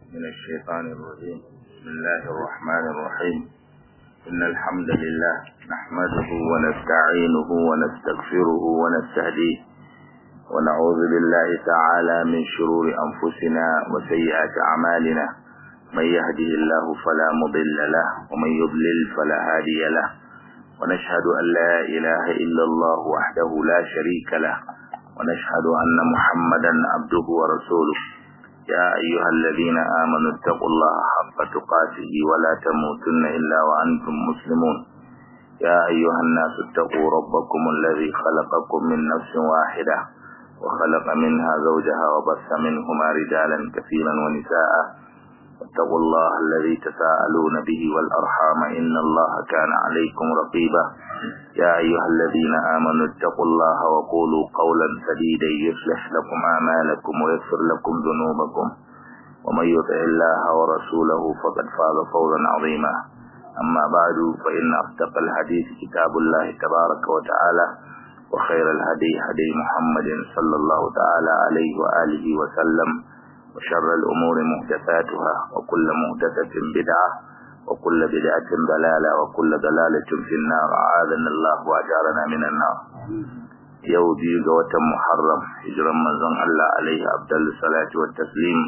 من الشيطان الرجيم بسم الله الرحمن الرحيم إن الحمد لله نحمده ونستعينه ونستغفره ونستهديه ونعوذ بالله تعالى من شرور أنفسنا وسيئات أعمالنا من يهده الله فلا مضل له ومن يضلل فلا هادي له ونشهد أن لا إله إلا الله وحده لا شريك له ونشهد أن محمدا عبده ورسوله يا أيها الذين آمنوا اتقوا الله حق تقاته ولا تموتن إلا وأنتم مسلمون يا أيها الناس اتقوا ربكم الذي خلقكم من نفس واحدة وخلق منها زوجها وبث منهما رجالا كثيرا ونساء واتقوا الله الذي تساءلون به والأرحام إن الله كان عليكم رقيبا يا أيها الذين آمنوا اتقوا الله وقولوا قولا سديدا يصلح لكم أعمالكم ويغفر لكم ذنوبكم ومن يطع الله ورسوله فقد فاز فوزا عظيما أما بعد فإن أصدق الحديث كتاب الله تبارك وتعالى وخير الهدي هدي محمد صلى الله تعالى عليه وآله وسلم وشر الأمور محدثاتها وكل محدثة بدعة وكل بدعة ضلالة وكل ضلالة في النار أعاذنا الله وأجارنا من النار yau biyu ga watan Muharram hijiran manzon Allah alaihi abdul salatu wa taslim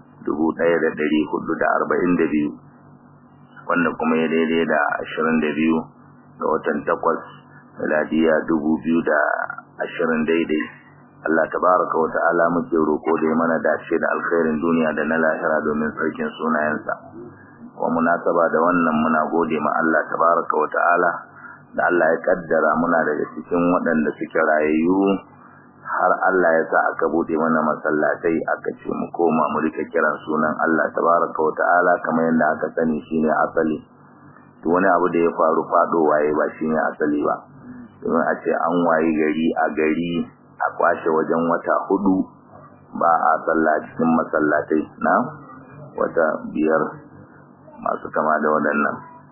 1442 wanda kuma ya daidai da 22 ga watan takwas miladiya 2020 daidai Allah tabaraka wa ta'ala muke roko da mana dace da alkhairin duniya da na lahira domin sarkin sunayensa wa munasaba da wannan muna gode ma Allah tabaraka wa ta'ala da Allah ya kaddara muna daga cikin waɗanda suke rayayyu har Allah ya sa aka bude mana masallatai aka ce mu koma mu rika kiran sunan Allah tabaraka wa ta'ala kamar yadda aka sani shine asali to wani abu da ya faru fado waye ba shine asali ba domin a ce an wayi gari a gari a kwashe wajen wata hudu ba a sallah cikin masallatai na wata biyar masu kama da waɗannan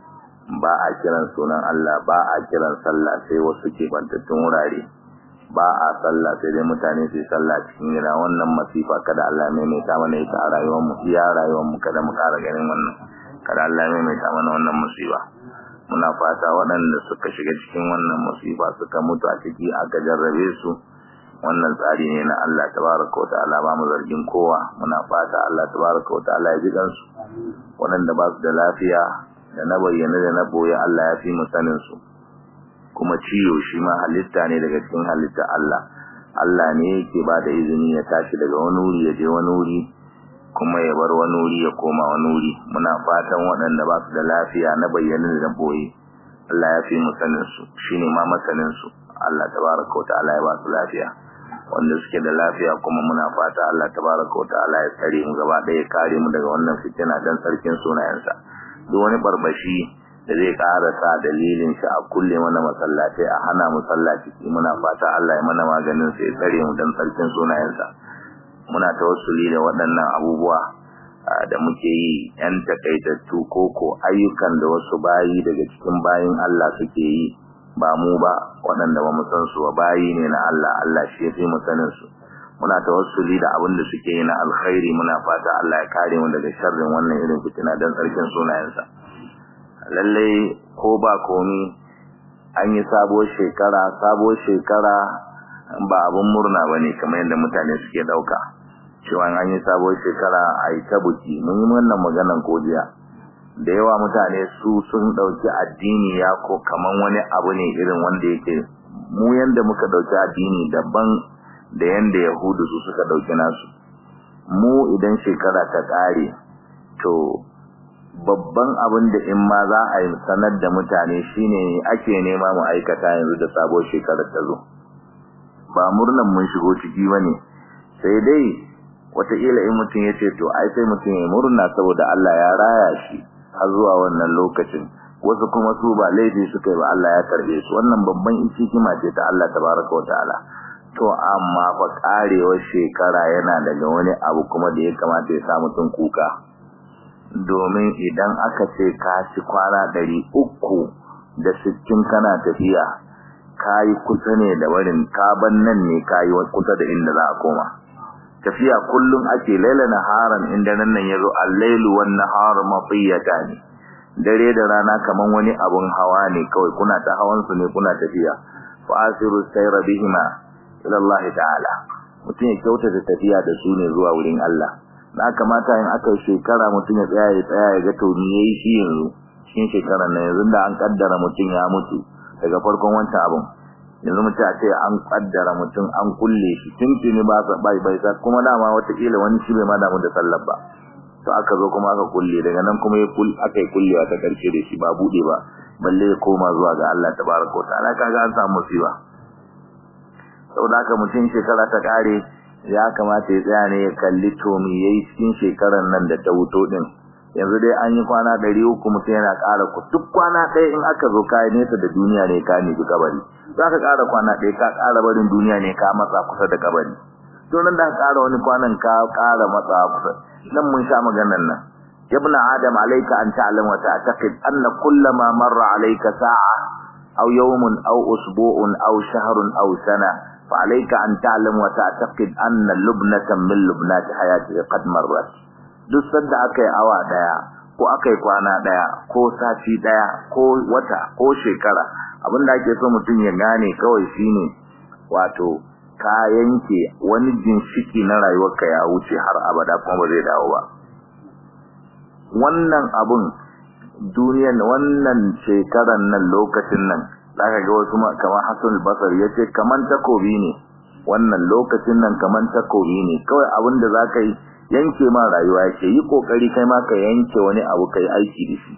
ba a kiran sunan Allah ba a kiran sallah sai wasu ke bantattun wurare ba a sallah sai dai mutane su sallah cikin gida wannan masifa kada Allah mai mai ta mana ita a rayuwar mu iya rayuwar mu kada mu ƙara ganin wannan kada Allah mai mai ta mana wannan musiba muna fata waɗanda suka shiga cikin wannan musiba suka mutu a ciki aka jarrabe su wannan tsari ne na Allah tabaraka wa ta'ala ba mu zargin kowa muna fata Allah tabaraka wa ta'ala ya ji kansu waɗanda ba su da lafiya da na bayyana da na boye Allah ya fi mu sanin su kuma ciwo shi ma halitta ne daga cikin halitta Allah Allah ne yake ba da izini ya tashi daga wani wuri ya je wani wuri kuma ya bar wani wuri ya koma wani wuri muna fatan waɗanda ba su da lafiya na bayyana da boye Allah ya fi mu sanin su shine ma masanin su Allah tabaraka wa ta'ala ya ba su lafiya wanda suke da lafiya kuma muna fata Allah tabaraka wa ta'ala ya tsare mu gaba ɗaya kare mu daga wannan fitina dan sarkin sunayensa duk wani barbashi da zai ƙara sa dalilin shi a kulle mana masallatai a hana mu sallaci muna fata Allah ya mana maganin sai tsare mu dan sarkin sunayensa muna tawassuli da waɗannan abubuwa da muke yi yan takaitattu koko ayyukan da wasu bayi daga cikin bayin Allah suke yi ba mu ba waɗanda ba mu san su ba bayi ne na Allah Allah shi ya fi mu sanin su muna tawassuli da abin da suke yi na alkhairi muna fata Allah ya kare mu daga sharrin wannan irin fitina dan tsarkin sunayensa lalle ko ba komi an yi sabuwar shekara sabuwar shekara ba abin murna bane kamar yadda mutane suke dauka cewa an yi sabuwar shekara a yi ta buki mun yi wannan maganan kodiya da yawa mutane su sun dauki addini ya ko kaman wani abu ne irin wanda yake mu yanda muka dauki addini daban da yanda yahudu su suka dauki nasu mu idan shekara ta kare to babban abin da in ma za a yi sanar da mutane shine ake nema mu aikata yanzu da sabuwar shekarar ta zo ba murnan mun shigo ciki bane sai dai wataƙila in mutum ya ce to ai sai mutum ya murna saboda Allah ya raya shi har zuwa wannan lokacin wasu kuma su ba laifi suka yi ba Allah ya karbe su wannan babban hikima ce ta Allah tabaraka wataala to amma fa karewar shekara yana daga wani abu kuma da ya kamata ya sa mutum kuka domin idan aka ce ka ci kwana ɗari uku da sittin kana tafiya kayi kusa ne da barin kaban nan ne kayi kusa da inda za a koma tafiya kullum ake laila naharan inda nan nan yazo al-lailu wan nahar matiyatan dare da rana kaman wani abun hawa ne kawai kuna ta hawan su ne kuna tafiya fa asiru sayra bihima ila Allah ta'ala mutum ya kyautata tafiya da su ne zuwa wurin Allah na kamata in aka shekara mutum ya tsaya ya tsaya ya ga to me yayi shi yanzu cikin shekarar nan yanzu da an kaddara mutum ya mutu daga farkon wancan abun yanzu mutum a ce an kaddara mutum an kulle shi tuntuni ba sa bai bai sa kuma dama watakila wani shi bai ma damu da sallar ba to aka zo kuma aka kulle daga nan kuma ya kulle aka yi kullewa ta karshe da shi ba bude ba balle ya koma zuwa ga Allah tabaraka wa ta'ala kaga an samu musiba saboda haka mutum shekara ta kare ya kamata ya tsaya ne ya kalli to me yayi cikin shekarar nan da ta wuto din yanzu dai an yi kwana ɗari uku mutum yana ƙara ku duk kwana ɗaya in aka zo kayi nesa da duniya ne ka nufi kabari za ka ƙara kwana ɗaya ka ƙara barin duniya ne ka matsa kusa da kabari to nan da ka ƙara wani kwanan ka ƙara matsa kusa nan mun sha maganar nan ibn adam alayka an ta'lam wa ta'taqid anna kullama marra alayka sa'a aw yawmun aw usbu'un aw shahrun aw sana fa alayka an ta'lam wa ta'taqid anna lubnatan min lubnati hayatihi qad marrat duk sanda aka yi awa daya ko aka yi kwana daya ko sati daya ko wata ko shekara abinda ake so mutum ya gane kawai shine wato ka yanke wani ginshiki na rayuwarka ya wuce har abada kuma ba zai dawo ba wannan abun duniyan wannan shekaran nan lokacin nan zaka ga wasu kamar Hassan al-Basri yace kaman takobi ne wannan lokacin nan kaman takobi ne kawai abin da zaka yi yanke ma rayuwa yake yi kokari kai ma ka yanke wani abu kai aiki da shi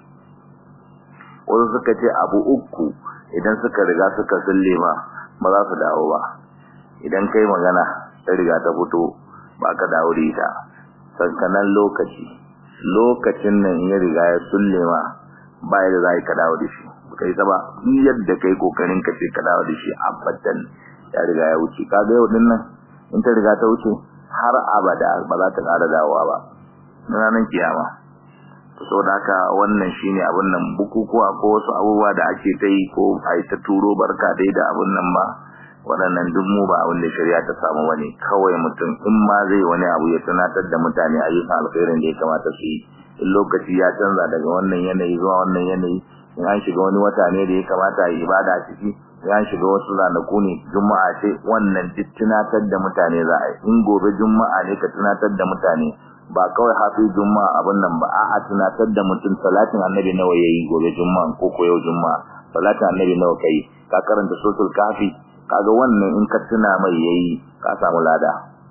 wasu suka ce abu uku idan suka riga suka sulle ma ba za su dawo ba idan kai magana ta riga ta fito ba ka dawo da ita sankanan lokaci lokacin nan ya riga ya sulle ma ba yadda za ka dawo da shi kai ta ba yadda kai kokarin ka ce ka dawo da shi abadan ya riga ya wuce kaga yau din nan in ta riga ta wuce har abada ba za ta ƙara dawowa ba ranar kiyama saboda haka wannan shine abin nan bukukuwa ko wasu abubuwa da ake ta yi ko a yi ta turo barka dai da abin nan ba waɗannan duk mu ba abin da shari'a ta samu wani kawai mutum in ma zai wani abu ya tunatar da mutane ayyukan alkhairin da ya kamata su yi in lokaci ya canza daga wannan yanayi zuwa wannan yanayi in an shiga wani wata ne da ya kamata a yi ibada a ciki in an shiga wasu ranaku ne juma'a ce wannan duk tunatar da mutane za a yi in gobe juma'a ne ka tunatar da mutane ba kawai hafi juma'a abin nan ba a'a tunatar da mutum salatin annabi nawa yayi gobe juma'a ko ko yau juma'a salatin annabi nawa kai ka karanta suratul kafi kaga wannan in ka tuna mai yayi ka samu lada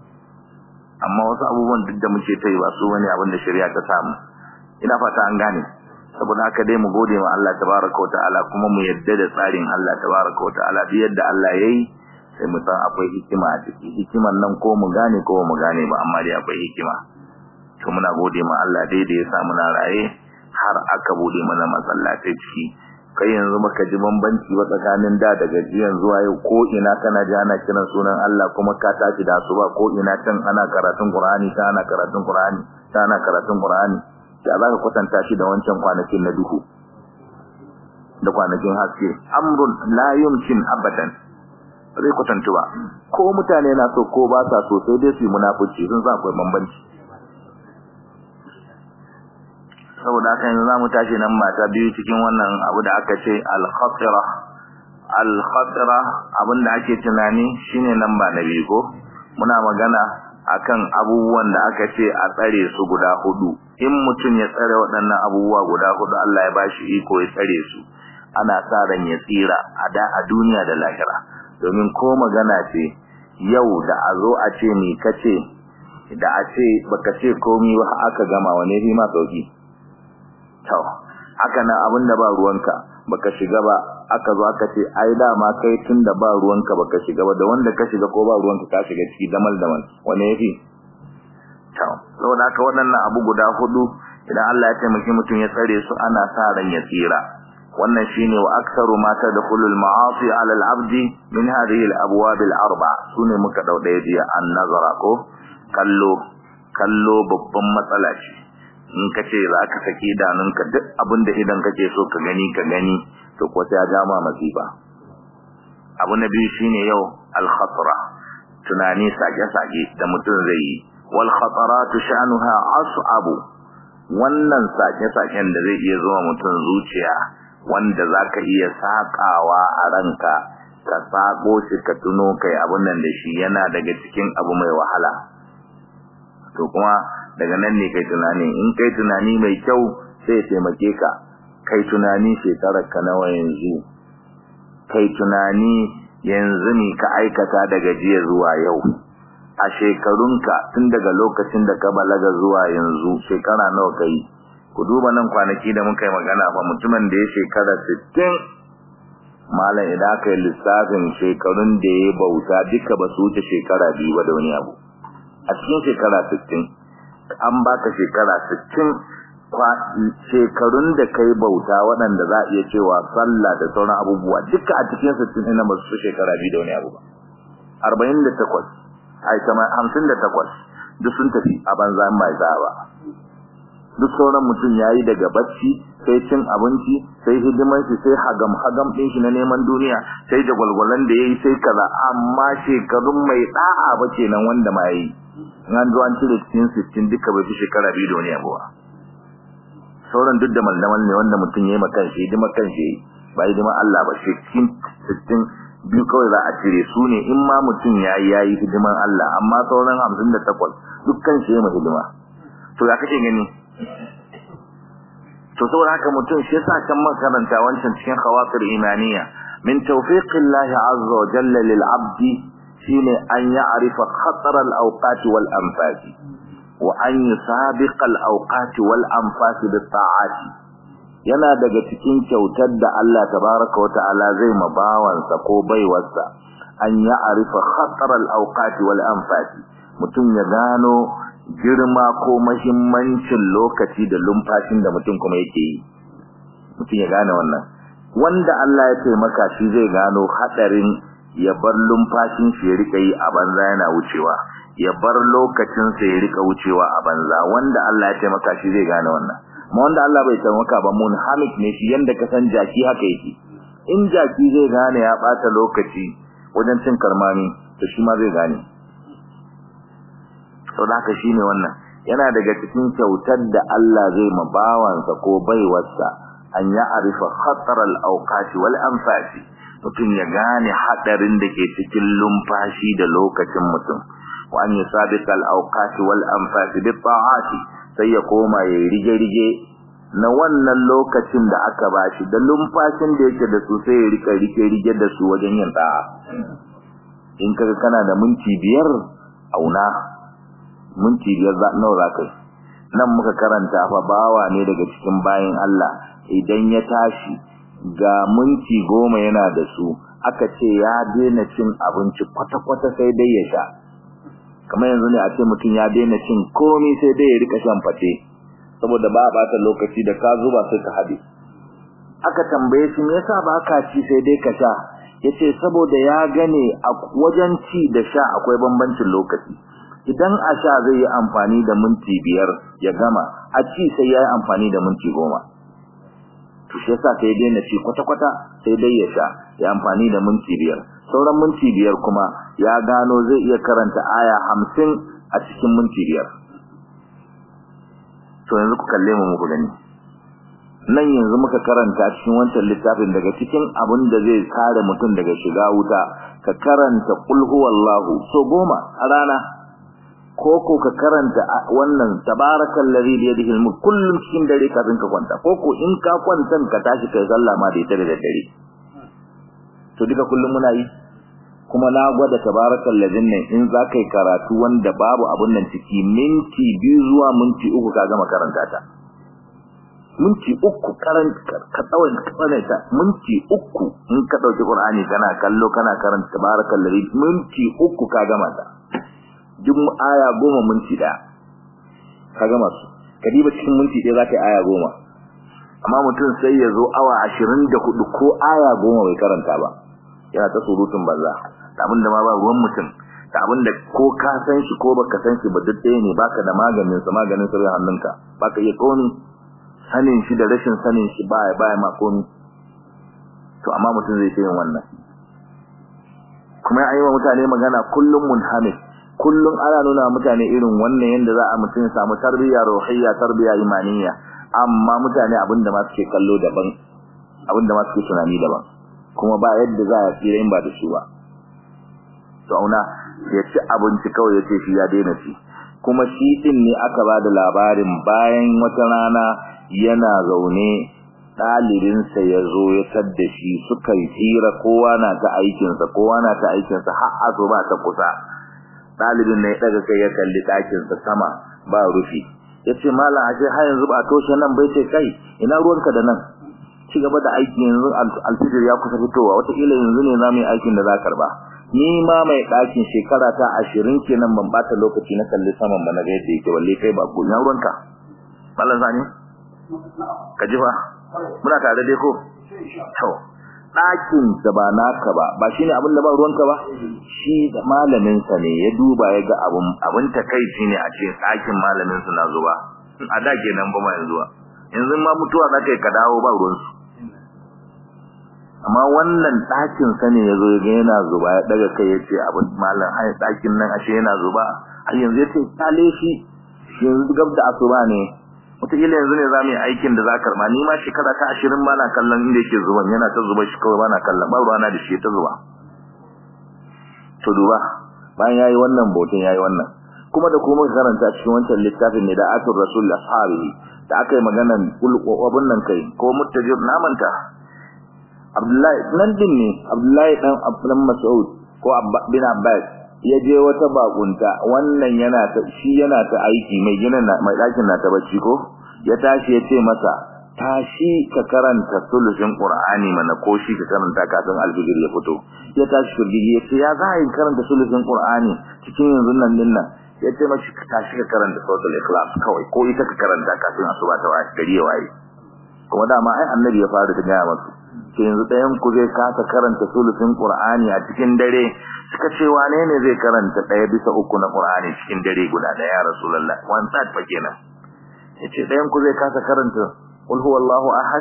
amma wasu abubuwan duk da muke ta yi ba su wani abin da shari'a ta samu ina fata an gane saboda haka dai mu gode ma Allah tabaraka wa ta'ala kuma mu yadda da tsarin Allah tabaraka wa ta'ala bi yadda Allah yayi sai mu san akwai hikima a ciki hikiman nan ko mu gane ko mu gane ba amma dai akwai hikima to muna gode ma Allah dai da ya sa muna raye har aka bude mana masallatai ciki kai yanzu baka ji bambanci ba tsakanin da daga jiyan zuwa yau ko ina kana ji ana kiran sunan Allah kuma ka tashi da su ba ko ina can ana karatun Qur'ani ta ana karatun Qur'ani ta ana karatun Qur'ani ya zaka kwatanta shi da wancan kwanakin na duhu da kwanakin haske amrun la yumkin abadan zai kwatantu ba ko mutane na so ko ba sa so sai dai su yi munafici sun sa akwai bambanci saboda haka yanzu zamu tashi nan mata biyu cikin wannan abu da aka ce al-khatira al-khatira abinda ake tunani shine namba na biyu ko muna magana akan abubuwan da aka ce a tsare su guda hudu in mutum ya tsare waɗannan abubuwa guda hudu Allah ya bashi iko ya tsare su ana sa ran ya tsira a da a duniya da lahira domin ko magana ce yau da a zo a ce ni kace da a ce baka ce komai ba aka gama wane fi ma sauki to haka nan abinda ba ruwanka baka shiga ba aka zo aka ce ai dama kai tunda ba ruwanka baka shiga ba da wanda ka shiga ko ba ruwanka ka shiga ciki damal damal wane yafi to saboda haka waɗannan abu guda hudu idan Allah ya taimaki mutum ya tsare su ana sa ran ya tsira wannan shine wa aktsaru ma tadkhulul ma'asi 'ala al-'abdi min hadhihi al-abwab al-arba sune muka dauda jiya an-nazara ko kallo kallo babban matsala ce in ka ce za ka saki idanunka duk abin da idan kake so ka gani ka gani to ko sai ya ja ma masifa abu na biyu shine yau al-khatra tunani sake-sake da mutum zai yi wal khataratu sha'nuha as'abu wannan sake-saken da zai iya zuwa mutum zuciya wanda zaka iya sakawa a ranka ka sako shi ka tuno kai abun nan da shi yana daga cikin abu mai wahala to kuma daga nan ne kai tunani in kai tunani mai kyau sai taimake ka kai tunani shekarar ka nawa yanzu kai tunani yanzu ne ka aikata daga jiya zuwa yau a shekarunka tun daga lokacin da ka balaga zuwa yanzu shekara nawa kai ku duba nan kwanaki da muka yi magana fa mutumin da ya shekara 60 malam idan aka yi lissafin shekarun da ya bauta duka ba su wuce shekara biyu ba da wani abu a cikin shekara 60 an baka shekara 60 shekarun da kai bauta waɗanda za a iya cewa sallah da sauran abubuwa duka a cikin 60 ina ba su shekara biyu da wani abu ba 48 ai kama 58 duk sun tafi a banza in bai za ba duk sauran mutum yayi daga bacci sai cin abinci sai hidiman shi sai hagam hagam din shi na neman duniya sai da gwalgwalan da yayi sai kaza amma shekarun mai da'a ba kenan wanda ma yi an zo an cire cikin 60 duka bai fi shekara biyu da wani abu ba sauran duk da maldamal ne wanda mutum yayi maka shi hidima kan shi ba hidima Allah ba shi cikin 60 biyu kawai za a cire su ne in ma mutum yayi yayi hidiman Allah amma sauran 58 dukkan shi yayi hidima to ya kake gani to saboda haka mutum shi yasa kan makaranta wancan cikin khawatir imaniya min tawfiqillahi azza wa jalla lil abdi shine an ya'rifa khatar al awqat wal anfas wa an yusabiq al awqat wal anfas bit ta'ati yana daga cikin kyautar da Allah tabaraka wa ta'ala zai mabawansa ko baiwarsa an ya'rifa khatar al awqat wal anfas mutum ya gano girma ko mahimmancin lokaci da lumfashin da mutum kuma yake yi mutum ya gane wannan wanda Allah ya taimaka shi zai gano hadarin ya bar lumfashin shi ya rika yi a banza yana wucewa ya bar lokacin sa ya rika wucewa a banza wanda Allah ya taimaka shi zai gane wannan amma wanda Allah bai taimaka ba mun hamik ne shi yanda ka san jaki haka yake in jaki zai gane ya bata lokaci wajen cin karmami to shi ma zai gane sau da haka shi ne wannan yana daga cikin kyautar da Allah zai ma bawansa ko baiwarsa an ya arifa khatar al-awqati wal anfasi mutum ya gane hadarin da ke cikin lumfashi da lokacin mutum wa an yusabiqa al-awqati wal anfasi bi ta'ati sai ya koma ya rige rige na wannan lokacin da aka bashi da lumfashin da yake da su sai ya rika rike rige da su wajen yin da'a in kaga kana da minti biyar auna minti biyar nawa za ka yi nan muka karanta fa bawa ne daga cikin bayin Allah idan ya tashi ga minti goma yana da su aka ce ya daina cin abinci kwata-kwata sai dai ya sha kamar yanzu ne a ce mutum ya daina cin komai sai dai ya rika shan fate saboda ba a bata lokaci da ka zuba sai ka haɗe aka tambaye shi me yasa ba ka ci sai dai ka sha yace saboda ya gane a wajen ci da sha akwai bambancin lokaci idan a sha zai yi amfani da minti biyar ya gama a ci sai ya yi amfani da minti goma to shi yasa sai daina ci kwata-kwata sai dai ya sha ya amfani da minti biyar sauran minti biyar kuma ya gano zai iya karanta aya hamsin a cikin minti biyar to yanzu ku kalle mu muku gani nan yanzu muka karanta cikin wancan littafin daga cikin abin da zai kare mutum daga shiga wuta ka karanta qul huwallahu so goma a rana koko ka karanta wannan tabarakal ladhi bi yadihi al-mulk kullum cikin dare kafin ka kwanta koko in ka kwantan ka tashi kai sallah ma da ita da dare to duka kullum muna yi kuma na gwada tabarakal ladhin nan in za kai karatu wanda babu abun nan ciki minti biyu zuwa minti uku ka gama karanta ta minti uku karanta ka tsawon karanta minti uku in ka dauki qur'ani kana kallo kana karanta tabarakal ladhi minti uku ka gama ta duk aya goma minti daya ka gama su ka diba cikin minti ɗaya zaka yi aya goma amma mutum sai ya zo awa ashirin da hudu ko aya goma bai karanta ba yana ta surutun banza da abin da ma ba ruwan mutum da abin da ko ka san shi ko baka san shi ba duk ɗaya ne baka da maganin sa maganin sirrin hannunka baka iya komi sanin shi da rashin sanin shi baya baya ma komi to amma mutum zai yin wannan kuma ya yi wa mutane magana kullum munhamid kullum ana nuna mutane irin wannan yanda za a mutum ya samu tarbiyya ruhiyya tarbiyya imaniyya amma mutane abinda ma suke kallo daban abinda ma suke tunani daban kuma ba yadda za a tsira in ba da shi ba to auna ya ci abinci kawai ya ce shi ya daina ci kuma shi din ne aka ba da labarin bayan wata rana yana zaune ɗalibinsa ya zo ya tadda shi suka yi tsira kowa na ta aikinsa kowa na ta aikinsa har azo ba ta kusa ɗalibin ne ya ɗaga kai ya kalli ɗakinsa sama ba rufi ya ce malam a ce har yanzu ba toshe nan bai ce kai ina ruwanka da nan ci gaba da aiki yanzu alfijir ya kusa fitowa wataƙila yanzu ne za mu yi aikin da za karba ni ma mai ɗakin shekara ta ashirin kenan ban bata lokaci na kalli saman ba na ga yadda yake balle kai ba ko ina ruwanka malam sani ka ji fa muna tare dai ko to ɗakin da ba naka ba ba shine abin da ba ruwanka ba shi da malamin sa ne ya duba ya ga abun abun takeici ne a cikin ɗakin malamin su na zuba a da kenan ba ma yanzu ba yanzu ma mutuwa zaka yi ka dawo ba ruwan su amma wannan ɗakin sa ne yazo ya ga yana zuba ya daga kai ya ce abin malam ai ɗakin nan ashe yana zuba ai yanzu ya ce kale shi yanzu gab da asuba ne wataƙila yanzu ne za mu yi aikin da za ka karɓa ni ma shekara ta ashirin ba na kallon inda yake zuban yana ta zuba shi kawai ba na kallon ba ruwana da shi ta zuba to duba bayan ya yi wannan bautin ya yi wannan kuma da kuma karanta cikin wancan littafin ne da atur rasul ashabi da aka yi maganan abun nan kai ko muttajir namanta abdullahi nan din ne abdullahi dan abdan mas'ud ko bin abbas ya je wata bakunta wannan yana ta shi yana ta aiki mai ginin mai dakin na ta bacci ko ya tashi ya ce masa tashi ka karanta sulusin qur'ani mana ko shi ka karanta kafin alfijir ya fito ya tashi firgigi ya ce ya za a yi karanta sulusin qur'ani cikin yanzu nan din nan ya ce mashi ka tashi ka karanta suratul ikhlas kawai ko ita ka karanta kafin asuba ta waye gari ya waye kuma dama ai annabi ya fara ta gaya masu ce yanzu ɗayan ku zai kasa karanta sulusin qur'ani a cikin dare suka ce wane ne zai karanta ɗaya bisa uku na qur'ani cikin dare guda ɗaya ya rasulullah one third fa kenan yace ɗayan ku zai kasa karanta qul huwallahu ahad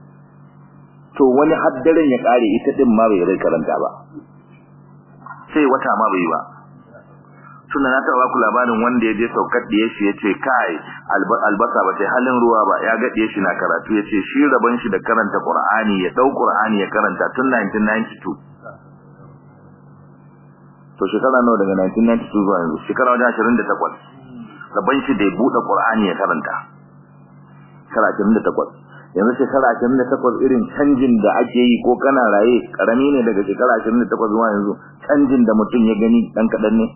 to wani haddaren ya kare ita din ma bai rai karanta ba sai wata ma bai ba tunda na taɓa ku labarin wanda ya je saukar da yashi ya ce kai albasa ba sai halin ruwa ba ya gaɗe shi na karatu ya ce shi rabon shi da karanta qur'ani ya ɗau qur'ani ya karanta tun 1992 to shekara nawa daga 1992 zuwa yanzu shekara wajen 28 rabon shi da ya buɗe qur'ani ya karanta shekara 28 yanzu shekara 28 irin canjin da ake yi ko kana raye karami ne daga shekara 28 zuwa yanzu canjin da mutum ya gani dan kadan ne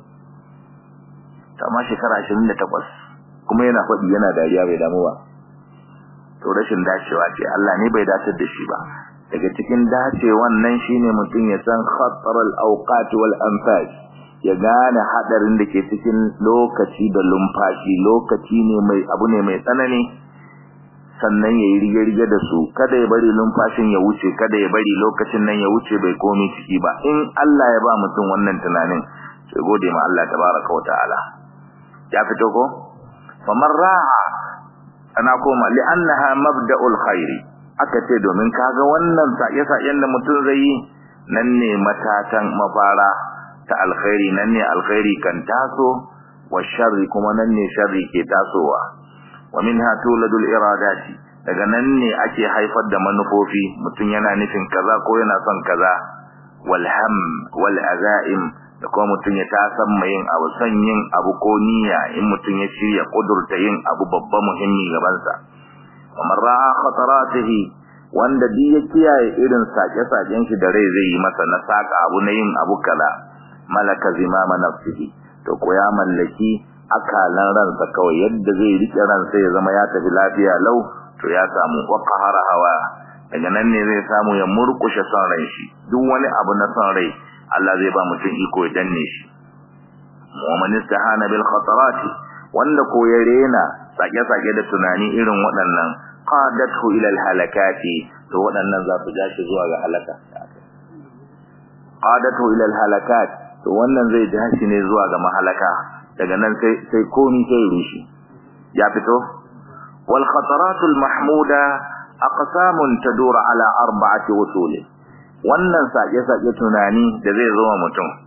amma shekara 28 kuma yana faɗi yana dariya bai damu ba to rashin dacewa ce Allah ne bai dace da shi ba daga cikin dacewan nan shine mutum ya san khatar al-awqat wal anfas ya gane hadarin da ke cikin lokaci da lumfashi lokaci ne mai abu ne mai tsanani sannan ya yi rige-rige da su kada ya bari lumfashin ya wuce kada ya bari lokacin nan ya wuce bai komi ciki ba in Allah ya ba mutum wannan tunanin sai gode ma Allah tabaraka wa ta'ala ya fito ko famar ra'a ana koma li'annaha mabda'ul khairi aka ce domin kaga wannan sa'ye-sa'yen da mutum zai yi nan ne matatan mafara ta alkhairi nan ne alkhairi kan taso wa sharri kuma nan ne sharri ke tasowa wa minha tuladul iradati daga nan ne ake haifar da manufofi mutum yana nufin kaza ko yana son kaza wal ham wal azaim da kuma mutum ya tasan mai yin abu son yin abu ko niyya in mutum ya shirya kudurta yin abu babba muhimmi gabansa kamar ra'a khataratihi wanda duk ya kiyaye irin sake-saken shi da rai zai yi masa na saka abu na yin abu kala malaka zimama nafsihi to ko ya mallaki akalan ransa kawai yadda zai rike ransa ya zama ya tafi lafiya lau to ya samu waqahara hawa daga nan ne zai samu ya murkushe son ran shi duk wani abu na son rai Allah zai ba mutum iko ya danne shi mu'min istahana bil khatarat wanda ko ya rena sake-sake da tunani irin waɗannan qadathu ila al halakati to waɗannan za su ja shi zuwa ga halaka qadathu ila al halakat to wannan zai ja shi ne zuwa ga mahalaka daga nan sai sai komi sai rushi ya fito wal khataratul mahmuda aqsamun tadur ala arba'ati usul wannan sake sake tunani da zai zo wa mutum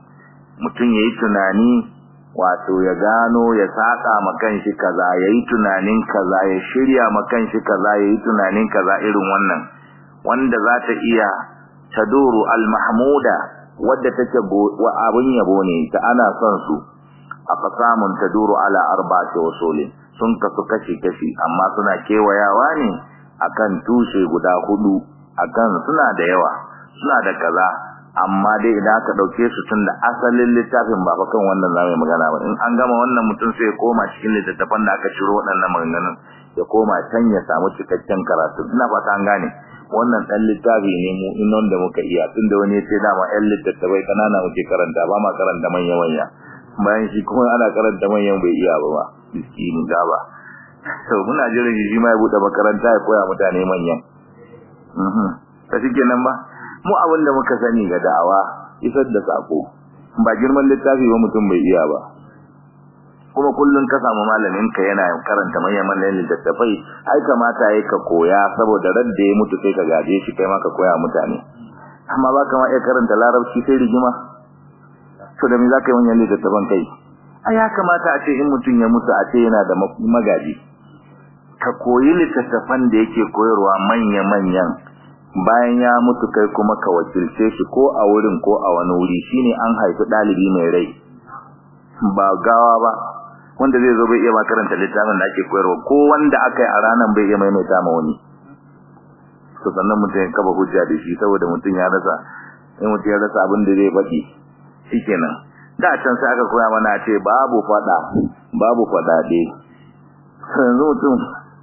mutum yayi tunani wato ya gano ya saka ma kanshi kaza yayi tunanin kaza ya shirya ma kanshi kaza yayi tunanin kaza irin wannan wanda za ta iya taduru al-mahmuda wadda take wa abun yabo ne ta ana son su aqsamun taduru ala arba'ati usulin sun kasu kashi kashi amma suna kewayawa ne akan tushe guda hudu akan suna da yawa suna da kaza amma dai idan aka dauke su tun da asalin littafin ba kan wannan zamu magana ba in an gama wannan mutum sai ya koma cikin littattafan da aka ciro waɗannan maganganun ya koma can ya samu cikakken karatu ina fata an gane wannan dan littafi ne mu in wanda muka iya tunda wani ya ce dama ƴan littattafai kanana muke karanta ba ma karanta manya manya bayan shi kuma ana karanta manyan bai iya ba ba miskini da ba to muna jiran shi ma ya bude makaranta ya koya mutane manyan mhm ta shi kenan ba mu abin da muka sani ga da'awa isar da sako ba girman littafi ba mutum bai iya ba kuma kullun ka samu malamin ka yana karanta manyan manyan littattafai ai kamata yayi ka koya saboda radda ya mutu sai ka gaje shi kai ma ka koya mutane amma ba kama iya karanta larabci sai rigima to da me zaka yi wannan littattafan kai ai ya kamata a ce in mutum ya mutu a ce yana da magaji ka koyi littattafan da yake koyarwa manya manyan bayan ya mutu kai kuma ka wakilce shi ko a wurin ko a wani wuri shine an haifi dalibi mai rai ba gawa ba wanda zai zo bai iya makaranta littafin da ake koyarwa ko wanda aka yi a ranar bai iya maimaita ma wani to sannan mutum ya kaba hujja da shi saboda mutum ya rasa in mutum ya rasa abin da zai faɗi shikenan da can sai aka koya mana ce babu faɗa babu faɗaɗe yanzu mutum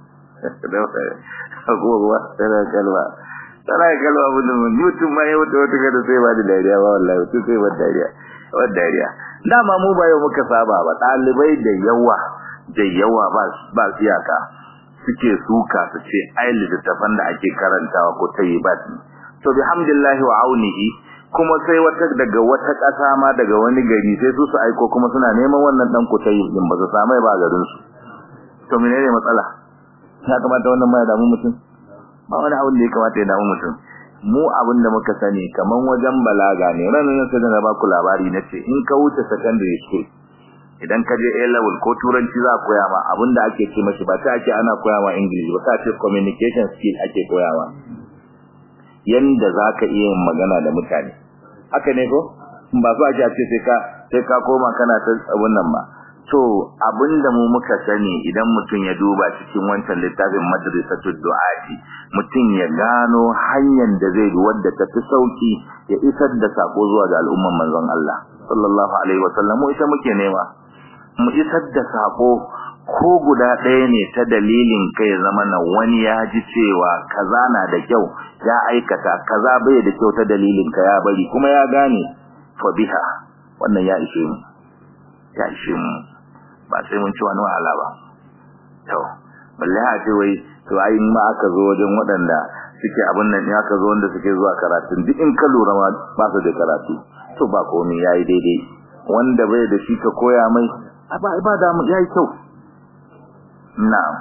agogo tana kalma tana kalma abin da mutum ma ya wuce wata kada sai ba da dariya ba wallahi mutum sai ba dariya ba dariya dama mu ba yau muka saba ba ɗalibai da yawa da yawa ba ba iyaka suke suka su ce ai littattafan da ake karantawa ko tayi ba to bihamdillahi wa aunihi kuma sai wata daga wata ƙasa ma daga wani gari sai su su aiko kuma suna neman wannan dan ku tayi din ba su samu ba garin su to menene matsala ya kamata wannan ma ya damu mutum ba wani abin da ya kamata ya damu mutum mu abin da muka sani kaman wajen balaga ne ranar sai da ba ku labari nace in ka wuce secondary school idan ka je A level ko turanci za a koya ma abin da ake ce mashi ba ta ake ana koya ma English ba ta ce communication skill ake koya ma yanda zaka iya yin magana da mutane haka ne ko ba su ake ce sai ka sai ka koma kana ta abun nan ba to abinda mu muka sani idan mutum ya duba cikin wancan littafin madrasatud du'ati mutum ya gano hanyar da zai bi wadda ta fi sauki ya isar da sako zuwa ga al'umman manzon Allah sallallahu alaihi wasallam mu ita muke nema mu isar da sako ko guda ɗaya ne ta dalilin kai zama na wani ya ji cewa kaza na da kyau ya aikata kaza bai da kyau ta dalilin ka ya bari kuma ya gane fa biha wannan ya ishe mu ya ishe mu ba sai mun ci wani wahala ba to balle a ce wai to ai ma aka zo wajen waɗanda suke abin nan ya ka zo wanda suke zuwa karatun duk in ka lura ma ba su da karatu to ba komai yayi daidai wanda bai da shi ka koya mai ba ba da mu yayi kyau na'am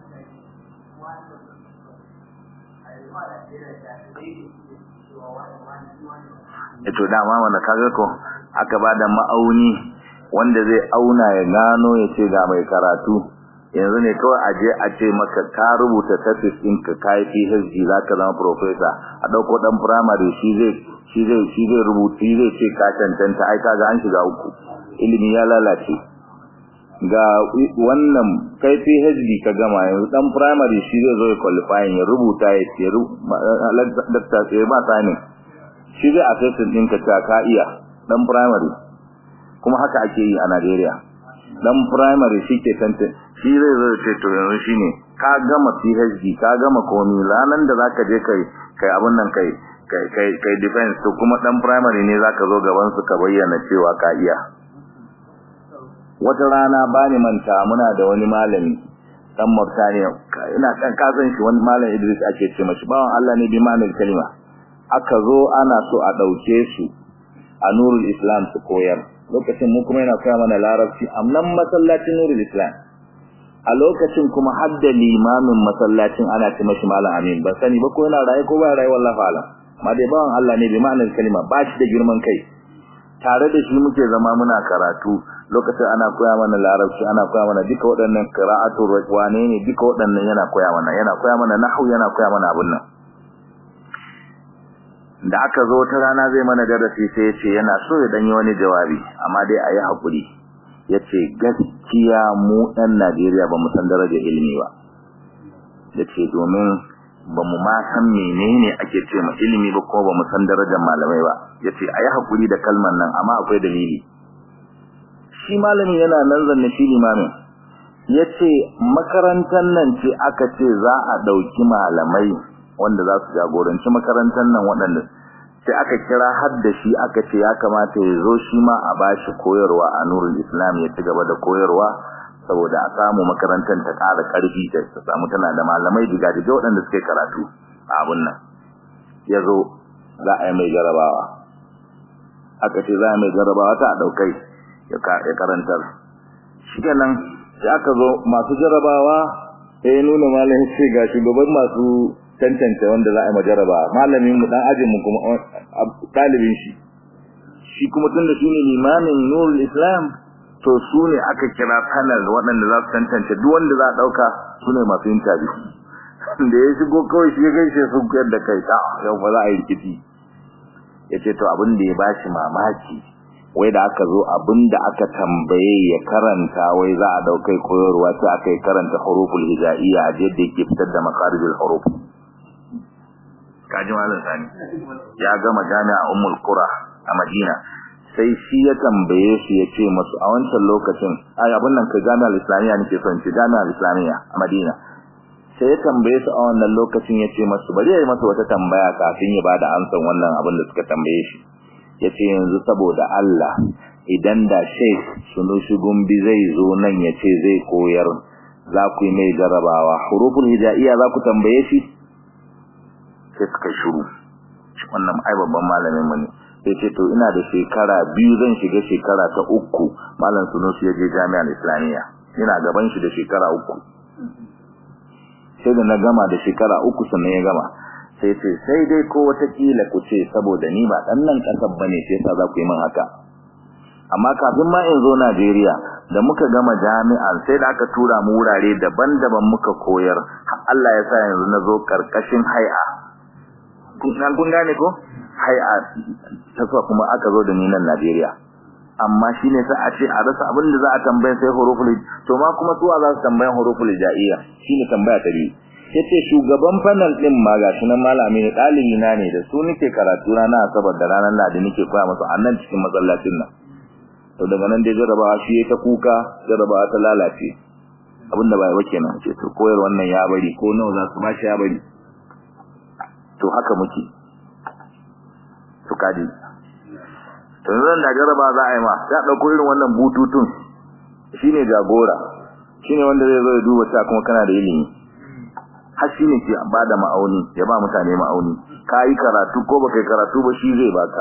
Ito dama wanda kaga ko aka bada ma'auni wanda zai auna ya gano ya ce ga mai karatu yanzu ne kawai a je a ce maka ka rubuta thesis ɗinka ka yi PhD za ka zama professor a ɗauko ɗan primary shi zai shi zai shi zai rubuta shi zai ce ka cancanta ai kaga an shiga uku ilimi ya lalace ga wannan kai PhD ka gama yanzu ɗan primary shi zai zo ya qualifying ya rubuta ya ce dakta sai ba sani shi zai assessment ɗinka ta ka iya ɗan primary kuma haka ake yi a Najeriya dan primary shike tantance shi zai zo ce to yanzu shine ka gama PhD ka gama komai ranan da zaka je kai kai abun nan kai kai kai kai defense to kuma dan primary ne zaka zo gaban su ka bayyana cewa ka iya wata rana bani manta muna da wani malami dan Mauritania ina kan kasan shi wani malam Idris ake ce mashi bawan Allah ne bi ma'anar kalima aka zo ana so a dauke su a Nurul Islam su koyar lokacin mu kuma yana koya mana larabci amnan masallacin nurul islam a lokacin kuma hadda limamin masallacin ana ce mashi malam amin ban sani ba ko yana raye ko ba raye wallahi alam ma dai bawan Allah ne bi ma'anar kalima ba shi da girman kai tare da shi muke zama muna karatu lokacin ana koya mana larabci ana koya mana duka waɗannan qira'atu wane ne duka waɗannan yana koya mana yana koya mana nahwu yana koya mana abun nan da aka zo ta rana zai mana darasi sai ya ce yana so ya danyi wani jawabi amma dai a yi haƙuri ya ce gaskiya mu ɗan Najeriya ba mu san darajar ilimi ba ya ce domin ba mu ma san menene ake ce ma ilimi ba ko ba mu san darajar malamai ba ya ce a yi haƙuri da kalmar nan amma akwai dalili shi malami yana nan zanne shi limamin ya ce makarantar nan ce aka ce za a ɗauki malamai wanda za su jagoranci makarantar nan waɗanda sai aka kira har da shi aka ce ya kamata ya zo shi ma a bashi koyarwa a nurul islam ya ci gaba da koyarwa saboda a samu makarantar ta ƙara ƙarfi ta samu tana da malamai diga-diga waɗanda suke karatu a abun nan ya zo za a yi mai jarabawa aka ce za a mai jarabawa ta ɗaukai ya karantar shi kenan sai aka zo masu jarabawa sai ya nuna malamin ce ga shugaban masu tantance wanda za a yi majaraba malamin mu dan ajin mu kuma dalibin shi shi kuma tunda shine limamin nurul islam to su ne aka kira panel waɗanda za su tantance duk wanda za a ɗauka su ne masu interview da ya shigo kawai shi ya gaishe su yadda kai ta yau ba za a yi rikici ya ce to abin da ya ba shi mamaki wai da aka zo abin da aka tambaye ya karanta wai za a ɗaukai koyarwa sai aka yi karanta huruful hijaiya a yadda yake fitar da makarijul huruf kaji malam sani ya gama jami'a ummul qura a madina sai shi ya tambaye su ya ce masu a wancan lokacin ai abin nan kai jami'ar islamiyya nake son ce jami'ar islamiyya a madina sai ya tambaye su a wannan lokacin ya ce masu bari ya yi masa wata tambaya kafin ya bada amsan wannan abin da suka tambaye shi ya ce yanzu saboda Allah idan da sheikh sunushi gumbi zai zo nan ya ce zai koyar za ku yi mai jarabawa huruful hijaiya za ku tambaye shi sai suka shiru wannan ai babban malamin mu ne sai ce to ina da shekara biyu zan shiga shekara ta uku malam sunusi ya je jami'ar islamiyya ina gaban shi da shekara uku sai da na gama da shekara uku sannan ya gama sai ce sai dai ko watakila ku ce saboda ni ba dan nan kasar bane sai yasa za ku yi min haka amma kafin ma in zo Najeriya da muka gama jami'an sai da aka tura mu wurare daban-daban muka koyar Allah ya sa yanzu na zo karkashin hai'a kun gane ko hai'a ta kuma aka zo da ni nan Najeriya amma shine sai a ce a rasa abin da za a tambaye sai huruful to ma kuma suwa za su tambaye huruful jaiya shine tambaya ta biyu yace shugaban panel din ma gashi nan malami ne dalibi na ne da su nake karatu rana asabar da ranar ladi nake koya musu annan cikin masallacin nan to daga nan dai jarabawa shi ya ta kuka jarabawa ta lalace abinda bai ba kenan ce to koyar wannan ya bari ko nawa za su bashi ya bari to haka muke to kaji to zan da jaraba za a yi ma ya dauko irin wannan bututun shine jagora shine wanda zai zo ya duba ta kuma kana da ilimi har shine ke bada ma'auni ya ba mutane ma'auni kai karatu ko baka karatu ba shi zai baka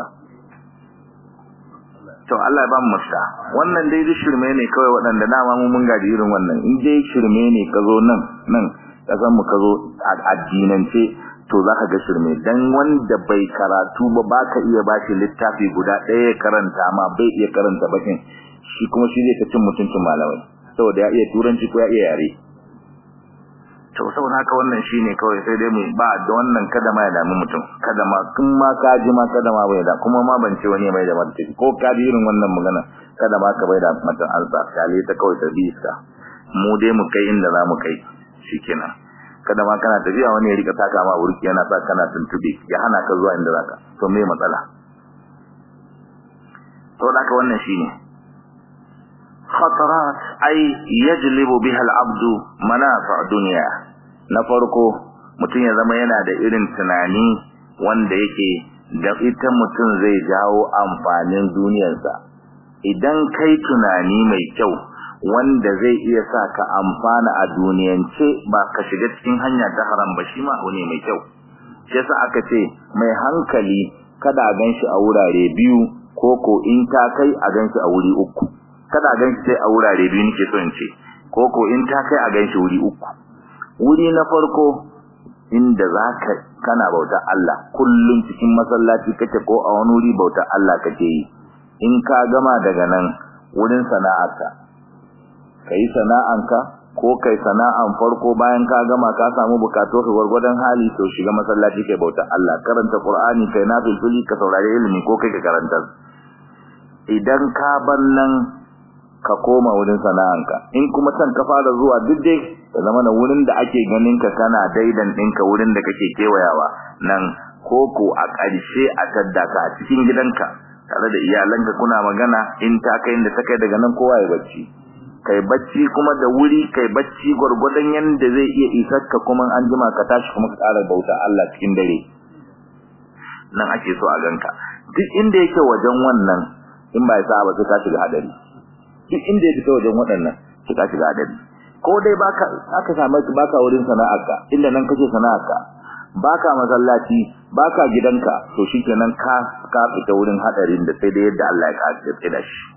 to Allah ya ba mu mafita wannan dai shirme ne kawai waɗanda dama mu mun gaji irin wannan in dai shirme ne ka zo nan nan kasan mu ka zo addinance to zaka ga shirme dan wanda bai karatu ba baka iya bashi littafi guda ɗaya karanta ma bai iya karanta bakin shi kuma shi zai ta cin mutuncin malamai saboda ya iya turanci ko ya iya yare to saboda haka wannan shine kawai sai dai mu ba da wannan kada ma ya dami mutum kada ma kun ma ka ji ma kada ma bai da kuma ma ban ce wani mai da martani ko ka ji irin wannan magana kada ma ka bai da mutum ansa kale ta kawai ta bisa mu dai mu kai inda za mu kai shikenan kada ma kana tafiya wani ya rika taka ma burki yana sa kana tuntube ya hana ka zuwa inda zaka to me matsala to da wannan shine khatarat ay yajlibu biha al-abd manafa' dunya na farko mutum ya zama yana da irin tunani wanda yake da ita mutum zai jawo amfanin duniyarsa idan kai tunani mai kyau wanda zai iya sa ka amfana a duniyance ba ka shiga cikin hanya ta haram ba shi ma ne mai kyau shi yasa aka ce mai hankali kada a ganshi a wurare biyu ko ko in ta kai a ganshi a wuri uku kada a ganshi sai a wurare biyu nake so in ce ko ko in ta kai a ganshi wuri uku wuri na farko inda zaka kana bauta Allah kullum cikin masallaci kake ko a wani wuri bauta Allah kake yi in ka gama daga nan wurin sana'arka kai sana'anka ko kai sana'an farko bayan ka gama ka samu bukatu ka gwargwadon hali to shiga masallaci kai bauta Allah karanta Qur'ani kai nafilfili ka saurari ilimi ko kai ka karanta idan ka bar nan ka koma wurin sana'anka in kuma san ka fara zuwa duk dai da zama na wurin da ake ganin ka kana daidan ɗinka wurin da kake kewayawa nan koko a ƙarshe a tadda ka a cikin gidanka tare da iyalanka kuna magana in ta kai inda ta kai daga nan kowa ya bacci kai bacci kuma da wuri kai bacci gwargwadon yanda zai iya isar ka kuma an jima ka tashi kuma ka ƙara bauta Allah cikin dare nan ake so a ganka duk inda yake wajen wannan in ba ya sa ba sai ka shiga hadari duk inda yake wajen waɗannan sai ka shiga hadari ko dai baka aka samu baka wurin sana'arka inda nan kake sana'arka baka masallaci baka gidanka to shikenan ka ka fita wurin hadarin da sai da yadda Allah ya kace da shi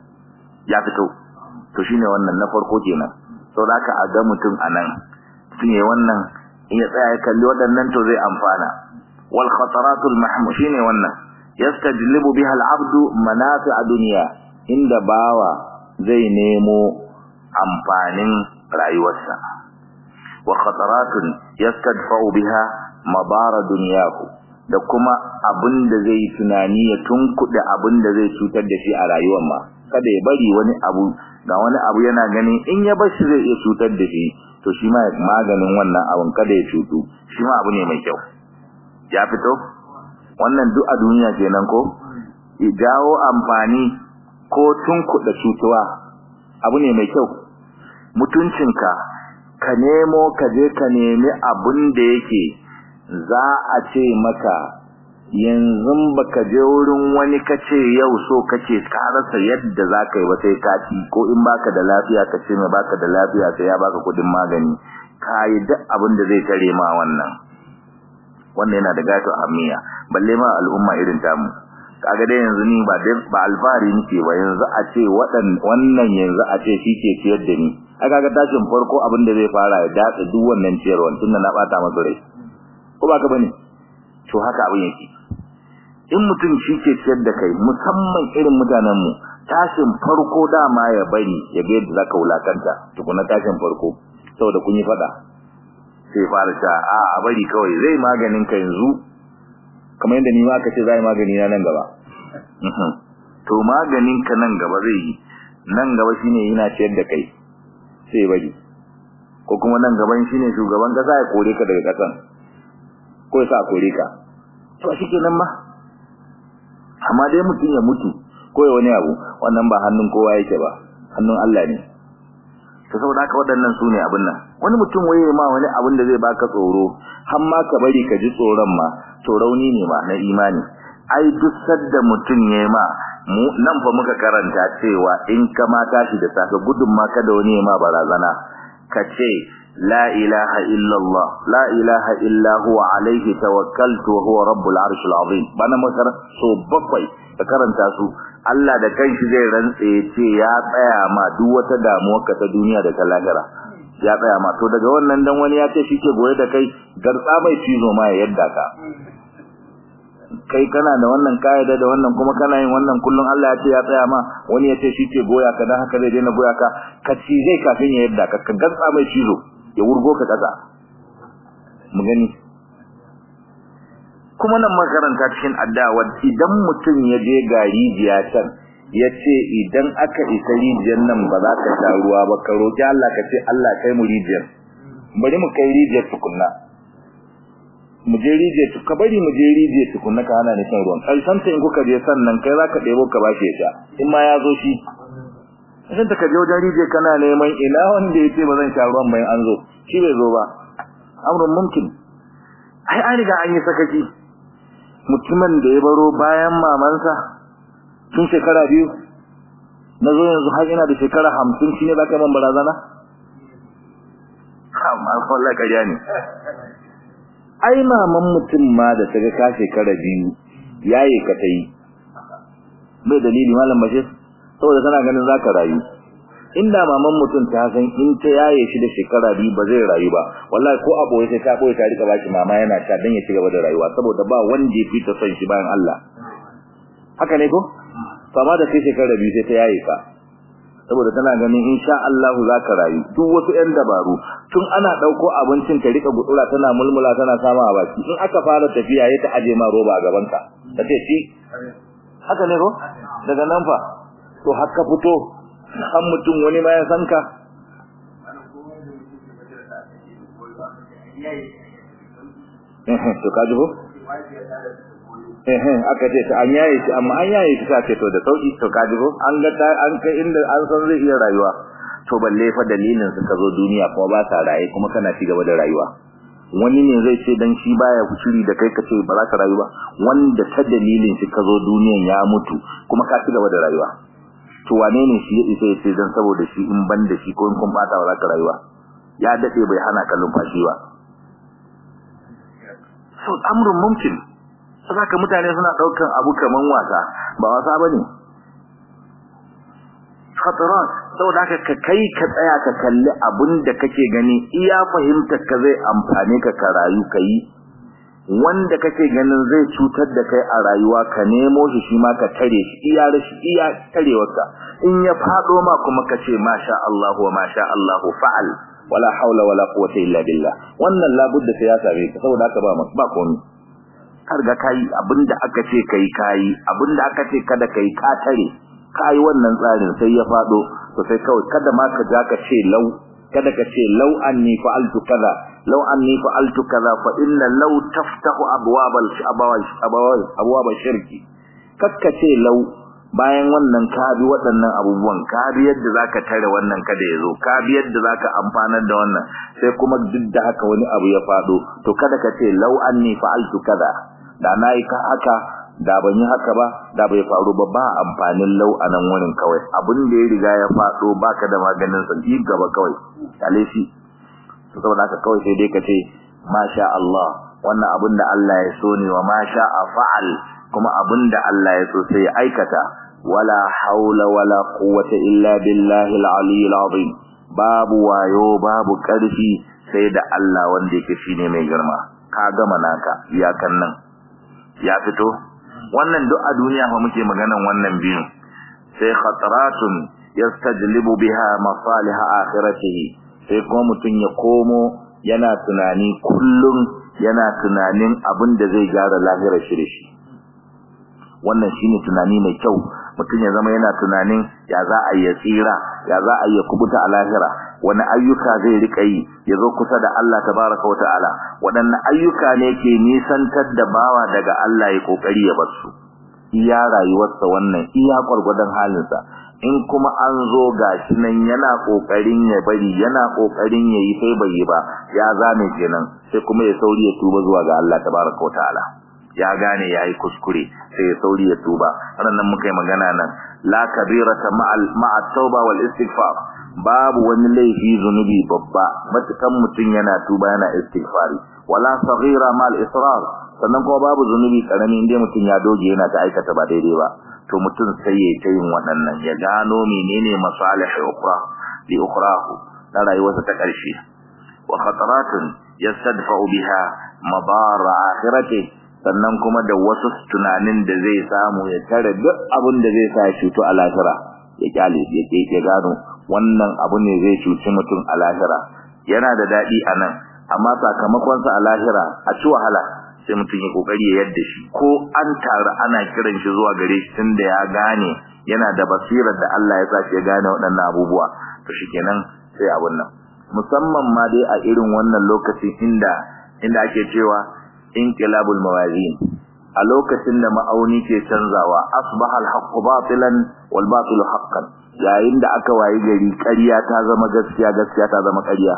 ya fito to shine wannan na farko kenan to zaka a ga mutum anan tun yayin wannan in ya tsaya ya kalli waɗannan to zai amfana wal khataratul mahmu shine wannan yastajlibu biha al abdu manafi'a dunya inda bawa zai nemo amfanin rayuwarsa wa khataratun yastadfa'u biha mabara dunyahu da kuma abin da zai tunani ya tunkuɗe abin da zai cutar da shi a rayuwar ma kada ya bari wani abu ga wani abu yana gani in ya bar shi zai iya cutar da shi to shi ma maganin wannan abun kada ya cutu shi ma abu ne mai kyau ya fito wannan duk a duniya kenan ko jawo amfani ko tunkuɗe cutuwa abu ne mai kyau mutuncinka ka nemo ka je ka nemi abin da yake za a ce maka yanzu baka je wurin wani kace yau so kace ka rasa yadda zaka yi ba sai ka ci ko in baka da lafiya ka ce mai baka da lafiya sai ya baka kudin magani kai duk abin da zai tare ma wannan wannan yana da gato ahmiya balle ma al'umma irin tamu kaga dai yanzu ni ba ba alfari nake ba yanzu a ce wadan wannan yanzu a ce shi ke ciyar da ni a kaga tashin farko abin da zai fara ya datsa duk wannan ciyarwan tunda na bata masa rai ko ba ka bane to haka abin yake in mutum shi ke ciyar da kai musamman irin mutanen mu tashin farko dama ya bari ya ga yadda zaka wulakanta tukuna tashin farko saboda kun yi fada sai fara ta a a bari kawai zai maganin ka yanzu kamar yadda ni ma aka ce zai magani na nan gaba to maganin ka nan gaba zai yi nan gaba shine yana ciyar da kai sai bari ko kuma nan gaban shine shugaban kasa ya kore ka daga kasan ko ya sa kore ka to shikenan ma amma dai mutum ya mutu ko ya wani abu wannan ba hannun kowa yake ba hannun Allah ne to saboda haka waɗannan su ne abin nan wani mutum waye ma wani abin da zai baka tsoro har ma ka bari ka ji tsoron ma to rauni ne ma na imani ai duk sadda mutum ya ma mu nan fa muka karanta cewa in ka ma tashi da safe gudun ma kada wani ya ma barazana ka ce la ilaha illallah la ilaha illa huwa alaihi tawakkaltu wa huwa rabbul arshil azim bana makar so bakwai ka karanta su Allah da kanshi zai rantse ya ce ya tsaya ma duk wata damuwar ka ta duniya da ta lahira ya tsaya ma to daga wannan dan wani ya ce shi ke goye da kai gartsa mai cizo ma ya yadda ka kai kana da wannan kaida da wannan kuma kana yin wannan kullun Allah ya ce ya tsaya ma wani ya ce shi ke goya ka dan haka zai daina goya ka ka ci zai kafin ya yadda ka ka gartsa mai cizo ya wurgo ka kasa mu gani kuma nan makaranta cikin addawa idan mutum ya je ga rijiya can ya ce idan aka isa rijiyar nan ba za ka sha ruwa ba ka roƙi Allah ka ce Allah kai mu rijiyar bari mu kai rijiyar tukunna mu je rijiyar ka bari mu je rijiyar tukunna ka hana ni shan ruwan ƙarshen ta in kuka je sannan kai za ka ɗebo ka ba shi ya sha in ma ya zo shi idan ta ka je wajen rijiyar kana neman ina wanda ya ce ba zan sha ruwan bayan an zo shi bai zo ba amrun mumkin ai an riga an yi sakaki mutumin da ya baro bayan mamansa tun shekara biyu na zo yanzu har ina da shekara hamsin shi ne za ka man barazana? Allah ƙarya ne ai maman mutum ma da ta ga ka shekara biyu yaye ka ta yi bai dalili malam bashir saboda tana ganin za ka rayu inda maman mutum ta san in ta yaye shi da shekara biyu ba zai rayu ba wallahi ko abu sai ta boye ta rika baki mama yana ta dan ya ci gaba da rayuwa saboda ba wanda ya fita son shi bayan Allah haka ne ko fama da kai shekara biyu sai ta yaye ka saboda tana ganin insha Allah za ka rayu duk wasu ƴan dabaru tun ana ɗauko abincin ka rika gutsura tana mulmula tana sama a baki in aka fara tafiya ya ta aje ma roba a gaban ka ta ce shi haka ne ko daga nan fa to haka fito kan mutum wani ma ya san ka to ka ji ko eh aka ce an yaye shi amma an yaye shi ce to da sauki to ka ji ko an ga an kai inda an san zai iya rayuwa to balle fa dalilin suka zo duniya kuma ba sa raye kuma kana ci gaba da rayuwa wani ne zai ce dan shi baya kushiri da kai kace ba za ka rayu ba wanda ta dalilin shi ka zo duniyan ya mutu kuma ka ci gaba da rayuwa to wane ne shi ya isa ya ce dan saboda shi in ban da shi ko in kun bata ba za ka rayuwa ya dade bai hana kallon fashi ba so amrun mumkin saka mutane suna daukan abu kaman wasa ba wasa bane khatarat saboda haka ka kai ka tsaya ka kalli abin da kake gani iya fahimtar ka zai amfane ka ka rayu kai wanda kake ganin zai cutar da kai a rayuwa ka nemo shi shi ma ka tare shi iya rashi iya tarewarka in ya fado ma kuma ka ce masha Allah wa masha Allah fa'al wala haula wala quwwata illa billah wannan labudda sai ya same ka saboda haka ba ba komai har ga kai abinda aka ce kai kai abinda aka ce kada kai ka tare kai wannan tsarin sai ya fado to sai kawai kada ma ka ja ka ce lau kada ka ce lau anni fa'altu kaza lau anni fa'altu kaza fa inna law taftahu abwabal abawal abwab shirki kakka ce lau bayan wannan ka bi waɗannan abubuwan ka bi yadda zaka tare wannan kada yazo ka bi yadda zaka amfanar da wannan sai kuma duk da haka wani abu ya fado to kada ka ce lau anni fa'altu kaza da nayi ka haka da ban yi haka ba da bai faru ba ba amfanin lau a nan wurin kawai abin da ya riga ya fado baka da maganin sa yi gaba kawai kale shi to saboda haka kawai sai dai ka ce masha Allah wannan abin da Allah ya so ne wa masha fa'al kuma abin da Allah ya so sai ya aikata wala haula wala quwwata illa billahi al-aliyyil azim babu wayo babu karfi sai da Allah wanda yake shine mai girma ka gama naka iyakan nan ya fito wannan duk a duniya fa muke maganan wannan biyu sai khataratun yastajlibu biha masalih akhiratihi sai kuma mutun ya komo yana tunani kullum yana tunanin abin da zai gyara lahirar shi da shi wannan shine tunani mai kyau mutum ya zama yana tunanin ya za a yi tsira ya za a yi kubuta a lahira wani ayyuka zai rika yi ya zo kusa da Allah tabaraka wa ta'ala waɗanne ayyuka ne ke nisantar da bawa daga Allah ya kokari ya bar su iya rayuwarsa wannan iya gwargwadon halinsa in kuma an zo gashi nan yana kokarin ya bari yana kokarin yayi sai bai yi ba ya zame kenan sai kuma ya sauri ya tuba zuwa ga Allah tabaraka wa ta'ala ya gane yayi kuskure sai ya sauri ya tuba ranan muka yi magana nan la kabirata ma'al ma'a tauba wal istighfar babu wani laifi zunubi babba matukan mutun yana tuba yana istighfari wala saghira ma'al israr sannan kuma babu zunubi karami inda mutun ya doge yana ta aikata ba daidai ba to mutun sai ya ta yin waɗannan ya gano menene masalih ukhra li ukhrahu na rayuwarsa ta ƙarshe wa khataratun yastadfa'u biha madar akhiratihi sannan kuma da wasu tunanin da zai samu ya tare duk abin da zai sa ya cutu a lahira ya kyale ya ke ya gano wannan abu ne zai cuci mutum a lahira yana da daɗi a nan amma sakamakonsa a lahira a ci wahala sai mutum ya kokari ya yadda shi ko an taru ana kiran shi zuwa gare shi tunda ya gane yana da basirar da Allah ya sa shi ya gane waɗannan abubuwa to shikenan sai abun nan musamman ma dai a irin wannan lokacin inda inda ake cewa inqilabul mawazin a lokacin da ma'auni ke canzawa asbaha al-haqqu batilan wal batilu haqqan yayin da aka wayi gari ƙarya ta zama gaskiya gaskiya ta zama ƙarya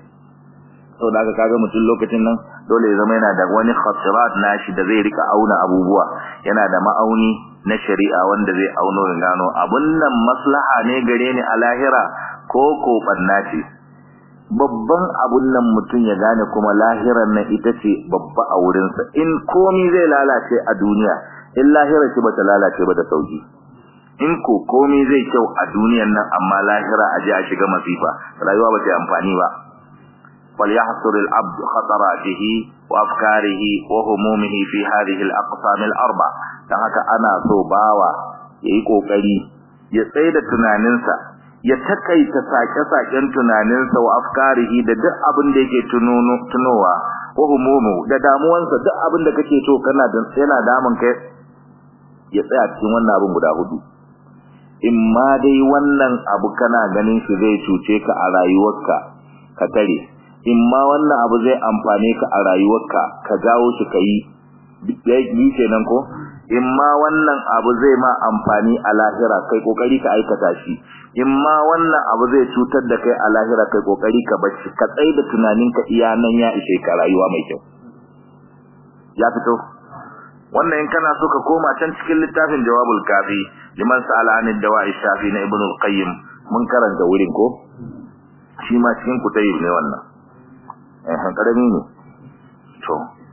to da kaga mutum lokacin nan dole ya zama yana da wani khasirat nashi da zai rika auna abubuwa yana da ma'auni na shari'a wanda zai auno ya gano abun nan maslaha ne gare ni a lahira ko ko banna ce babban abun nan mutum ya gane kuma lahirar nan ita ce babba a wurinsa in komi zai lalace a duniya in lahirar shi bata lalace ba da sauki in ko komi zai kyau a duniyan nan amma lahira a je a shiga masifa rayuwa ba ta amfani ba فليحصر العبد خطراته وافكاره وهمومه في هذه الاقسام الاربع dan haka ana so bawa yayi kokari ya tsaye da tunaninsa ya takaita sake-saken tunaninsa wa afkarihi da duk abin da yake tunowa wa humumu da damuwansa duk abin da kake to kana da yana damun kai ya tsaya cikin wannan abin guda hudu in ma dai wannan abu kana ganin shi zai cuce ka a rayuwarka ka tare in ma wannan abu zai amfane ka a rayuwarka ka jawo shi ka yi yi kenan ko in ma wannan abu zai ma amfani a lahira kai kokari ka aikata shi in ma wannan abu zai cutar da kai a lahira kai kokari ka bar shi ka tsai da tunaninka iya nan ya ishe ka rayuwa mai kyau ya fito wannan in kana so ka koma can cikin littafin jawabul kafi liman sa'ala an dawa'i shafi na ibnu al-qayyim mun karanta wurin ko shi ma cikin kutayib ne wannan eh karami ne to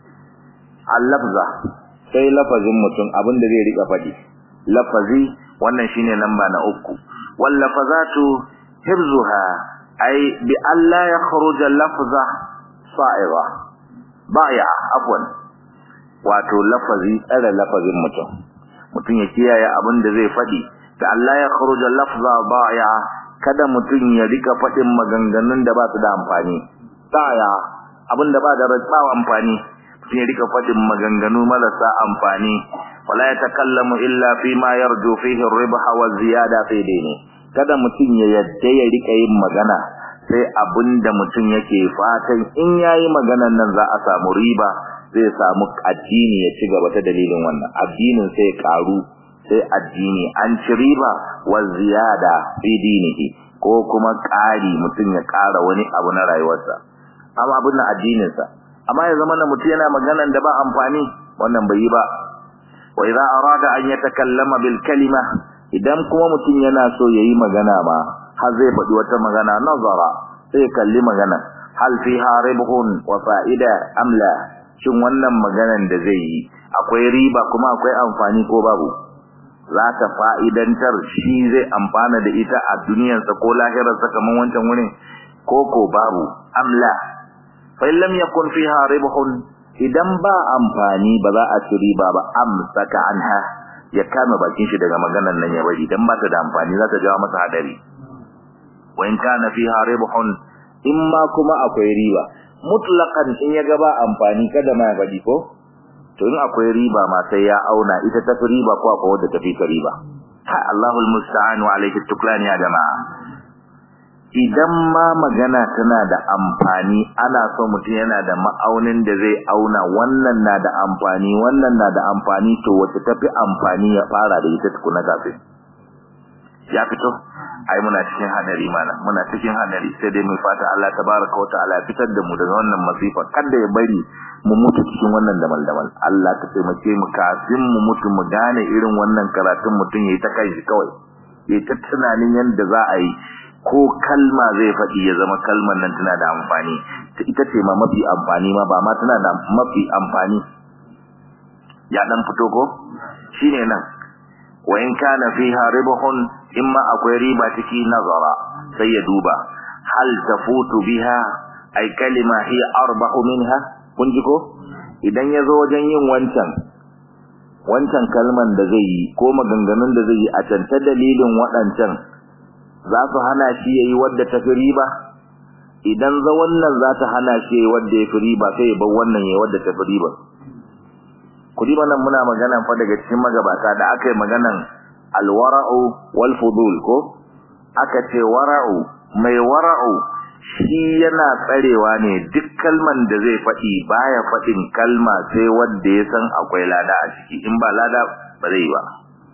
al-lafza sai lafazin mutum abin da zai rika faɗi lafazi wannan shine lamba na uku wal lafazatu hibzuha ay bi alla yakhruja lafza sa'iga baya afwan wato lafazi tsare lafazin mutum mutum ya kiyaye abin da zai faɗi da Allah ya kharuja lafza baya kada mutum ya rika faɗin maganganun da ba su da amfani baya abin da ba da ratsawa amfani mutum ya rika faɗin maganganu marasa amfani wala ya takallamu illa fi ma yarju fihi ar-ribha wa ziyada fi dini kada mutum ya yadda ya rika yin magana sai abinda mutum yake fatan in yayi maganan nan za a samu riba zai samu addini ya ci gaba ta dalilin wannan addinin sai karu sai addini an ci riba wa ziyada fi dinihi ko kuma ƙari mutum ya ƙara wani abu na rayuwarsa amma abin na addininsa amma ya zama na mutum yana maganan da ba amfani wannan bai yi ba wa idza arada an yatakallama bil kalima idan kuma mutum yana so yayi magana ma har zai faɗi wata magana nazara sai kalli magana hal fiha ribhun wa fa'ida amla shin wannan maganan da zai yi akwai riba kuma akwai amfani ko babu za ta fa'idantar shi zai amfana da ita a duniyarsa ko lahirarsa kamar wancan wurin ko ko babu amla fa lam yakun fiha ribhun idan ba amfani ba za a ci riba ba amsaka anha ya kama bakin shi daga maganan nan ya bari dan ba ta da amfani za ta jawo masa hadari wa in kana fiha ribhun imma kuma akwai riba mutlaqan in ya ga ba amfani kada ma ya bari ko to in akwai riba ma sai ya auna ita ta fi riba ko akwai wadda ta fi ta riba ha Allahul musta'an wa alayhi tuklan ya jama'a idan ma magana tana da amfani ana so mutum yana da ma'aunin da zai auna wannan na da amfani wannan na da amfani to wacce tafi amfani ya fara da ita tukuna kafin ya fito ai muna cikin hadari mana muna cikin hadari sai dai mu fata Allah tabaraka wa ta'ala fitar da mu daga wannan masifa kada ya bari mu mutu cikin wannan damal damal Allah ka taimake mu kafin mu mutu mu gane irin wannan karatun mutum yayi ta kai shi kawai yayi ta tunanin yanda za a yi ko kalma zai faɗi ya zama kalmar nan tana da amfani ita ce ma mafi amfani ma ba ma tana da mafi amfani ya dan fito ko shine nan wa in kana fiha ribhun imma akwai riba ciki nazara sai ya duba hal tafutu biha ay kalima hiya arbahu minha kun ji ko idan yazo wajen yin wancan wancan kalman da zai yi ko maganganun da zai yi a canta dalilin waɗancan za su hana shi yayi wadda ta fi riba idan za wannan za ta hana shi yayi wadda ya fi riba sai ya bar wannan yayi wadda ta fi riba kudi nan muna magana fa daga cikin magabata da aka yi maganan alwara'u wal fudul ko aka ce wara'u mai wara'u shi yana tsarewa ne duk kalman da zai faɗi baya faɗin kalma sai wanda ya san akwai lada a ciki in ba lada ba zai ba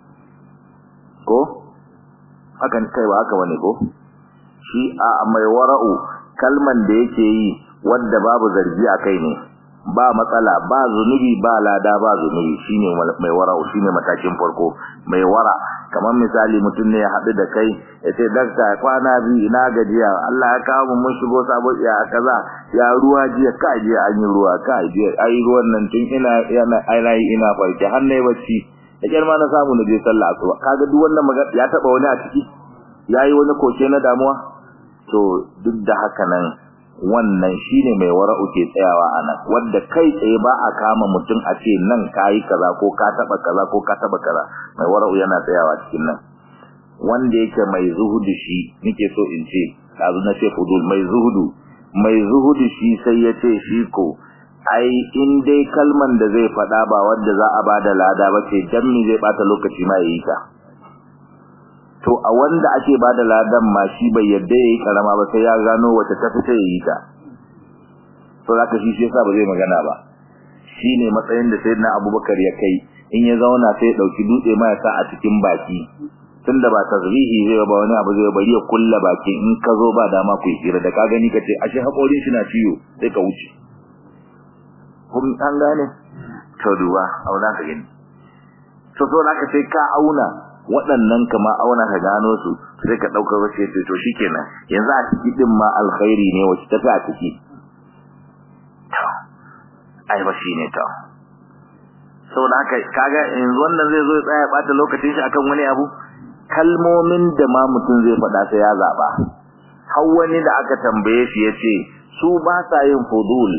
ko hakan kai ba haka bane ko shi a mai wara'u kalman da yake yi wanda babu zargi a kai ne ba matsala ba zunubi ba lada ba zunubi shine mai wara'u shine matakin farko mai wara kamar misali mutum ne ya haɗu da kai ya ce dakta kwana biyu ina gajiya Allah ya kawo mun shigo sabon ya kaza ya ruwa jiya ka je an yi ruwa ka je ai ruwan nan tun ina ina ina ina farke har nayi bacci da kyar ma na samu na je sallah asuba kaga duk wannan magana ya taba wani a ciki yayi wani koke na damuwa to duk da haka nan wannan shine mai wara'u ke tsayawa anan wanda kai tsaye ba a kama mutum a ce nan kai kaza ko ka taba kaza ko ka taba kaza mai wara'u yana tsayawa cikin nan wanda yake mai zuhudu shi nake so in ce dazu na ce fudul mai zuhudu mai zuhudu shi sai ya ce shi ko ai in dai kalman da zai faɗa ba wanda za a bada lada ba ce dan me zai bata lokaci ma yayi ta to a wanda ake bada ladan ma shi bai yadda yayi karama ba sai ya gano wace ta fita yayi ta to zaka shi shi yasa ba zai magana ba shine matsayin da sayyidina Abubakar ya kai in ya zauna sai ya dauki dutse ma ya sa a cikin baki tunda ba tazrihi zai ba wani abu zai bari ya kulla baki in ka zo ba dama ku hira da ka gani ka ce ashe hakorin shi na ciwo sai ka wuce kun an gane to duba auna ka gani to so naka sai ka auna waɗannan kama auna ka gano su sai ka ɗauka wace ce to shikenan yanzu a ciki din ma alkhairi ne wace ta fi a ciki to ai ba shine to saboda haka kaga yanzu wannan zai zo ya tsaya bata lokacin shi akan wani abu kalmomin da ma mutum zai faɗa sai ya zaba har wani da aka tambaye shi yace su ba sa yin fudul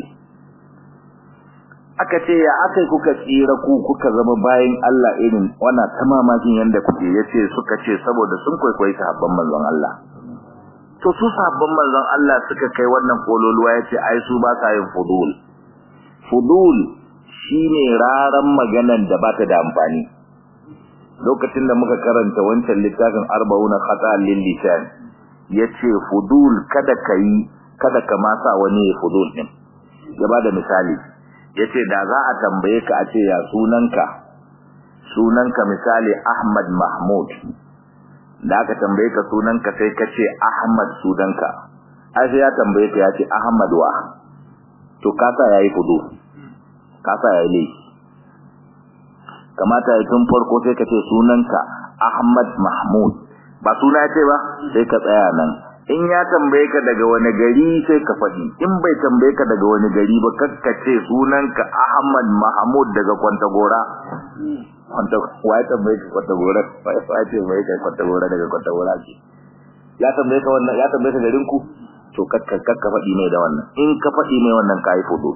aka ce ya akai kuka tsira ku kuka zama bayan Allah irin wannan tamamakin yanda kuke yace suka ce saboda sun kwaikwayi sahabban manzon Allah to su sahabban manzon Allah suka kai wannan kololuwa yace ai su ba sa yin fudul fudul shine raran maganan da bata da amfani lokacin da muka karanta wancan littafin arba'una khata lil lisan yace fudul kada kai kada ka ma sa wani fudul din ya bada misali yace da za a tambaye ka a ce ya sunanka sunanka misali Ahmad Mahmud da aka tambaye ka sunanka sai ka ce Ahmad sunanka ai sai ya tambaye ka ya ce Ahmad wa to kasa yayi fudul kasa yayi laifi kamata ya tun farko sai ka ce sunanka Ahmad Mahmud ba suna ce ba sai ka tsaya nan in ya tambaye ka daga wani gari sai ka faɗi in bai tambaye ka daga wani gari ba kakka ce sunanka Ahmad Mahmud daga Kwantagora Kwanta wai tambaye ka Kwantagora wai ce mai kai Kwantagora daga Kwantagora ce ya tambaye ka wannan ya tambaye ka garin ku to kakka kakka faɗi mai da wannan in ka faɗi mai wannan kai fudu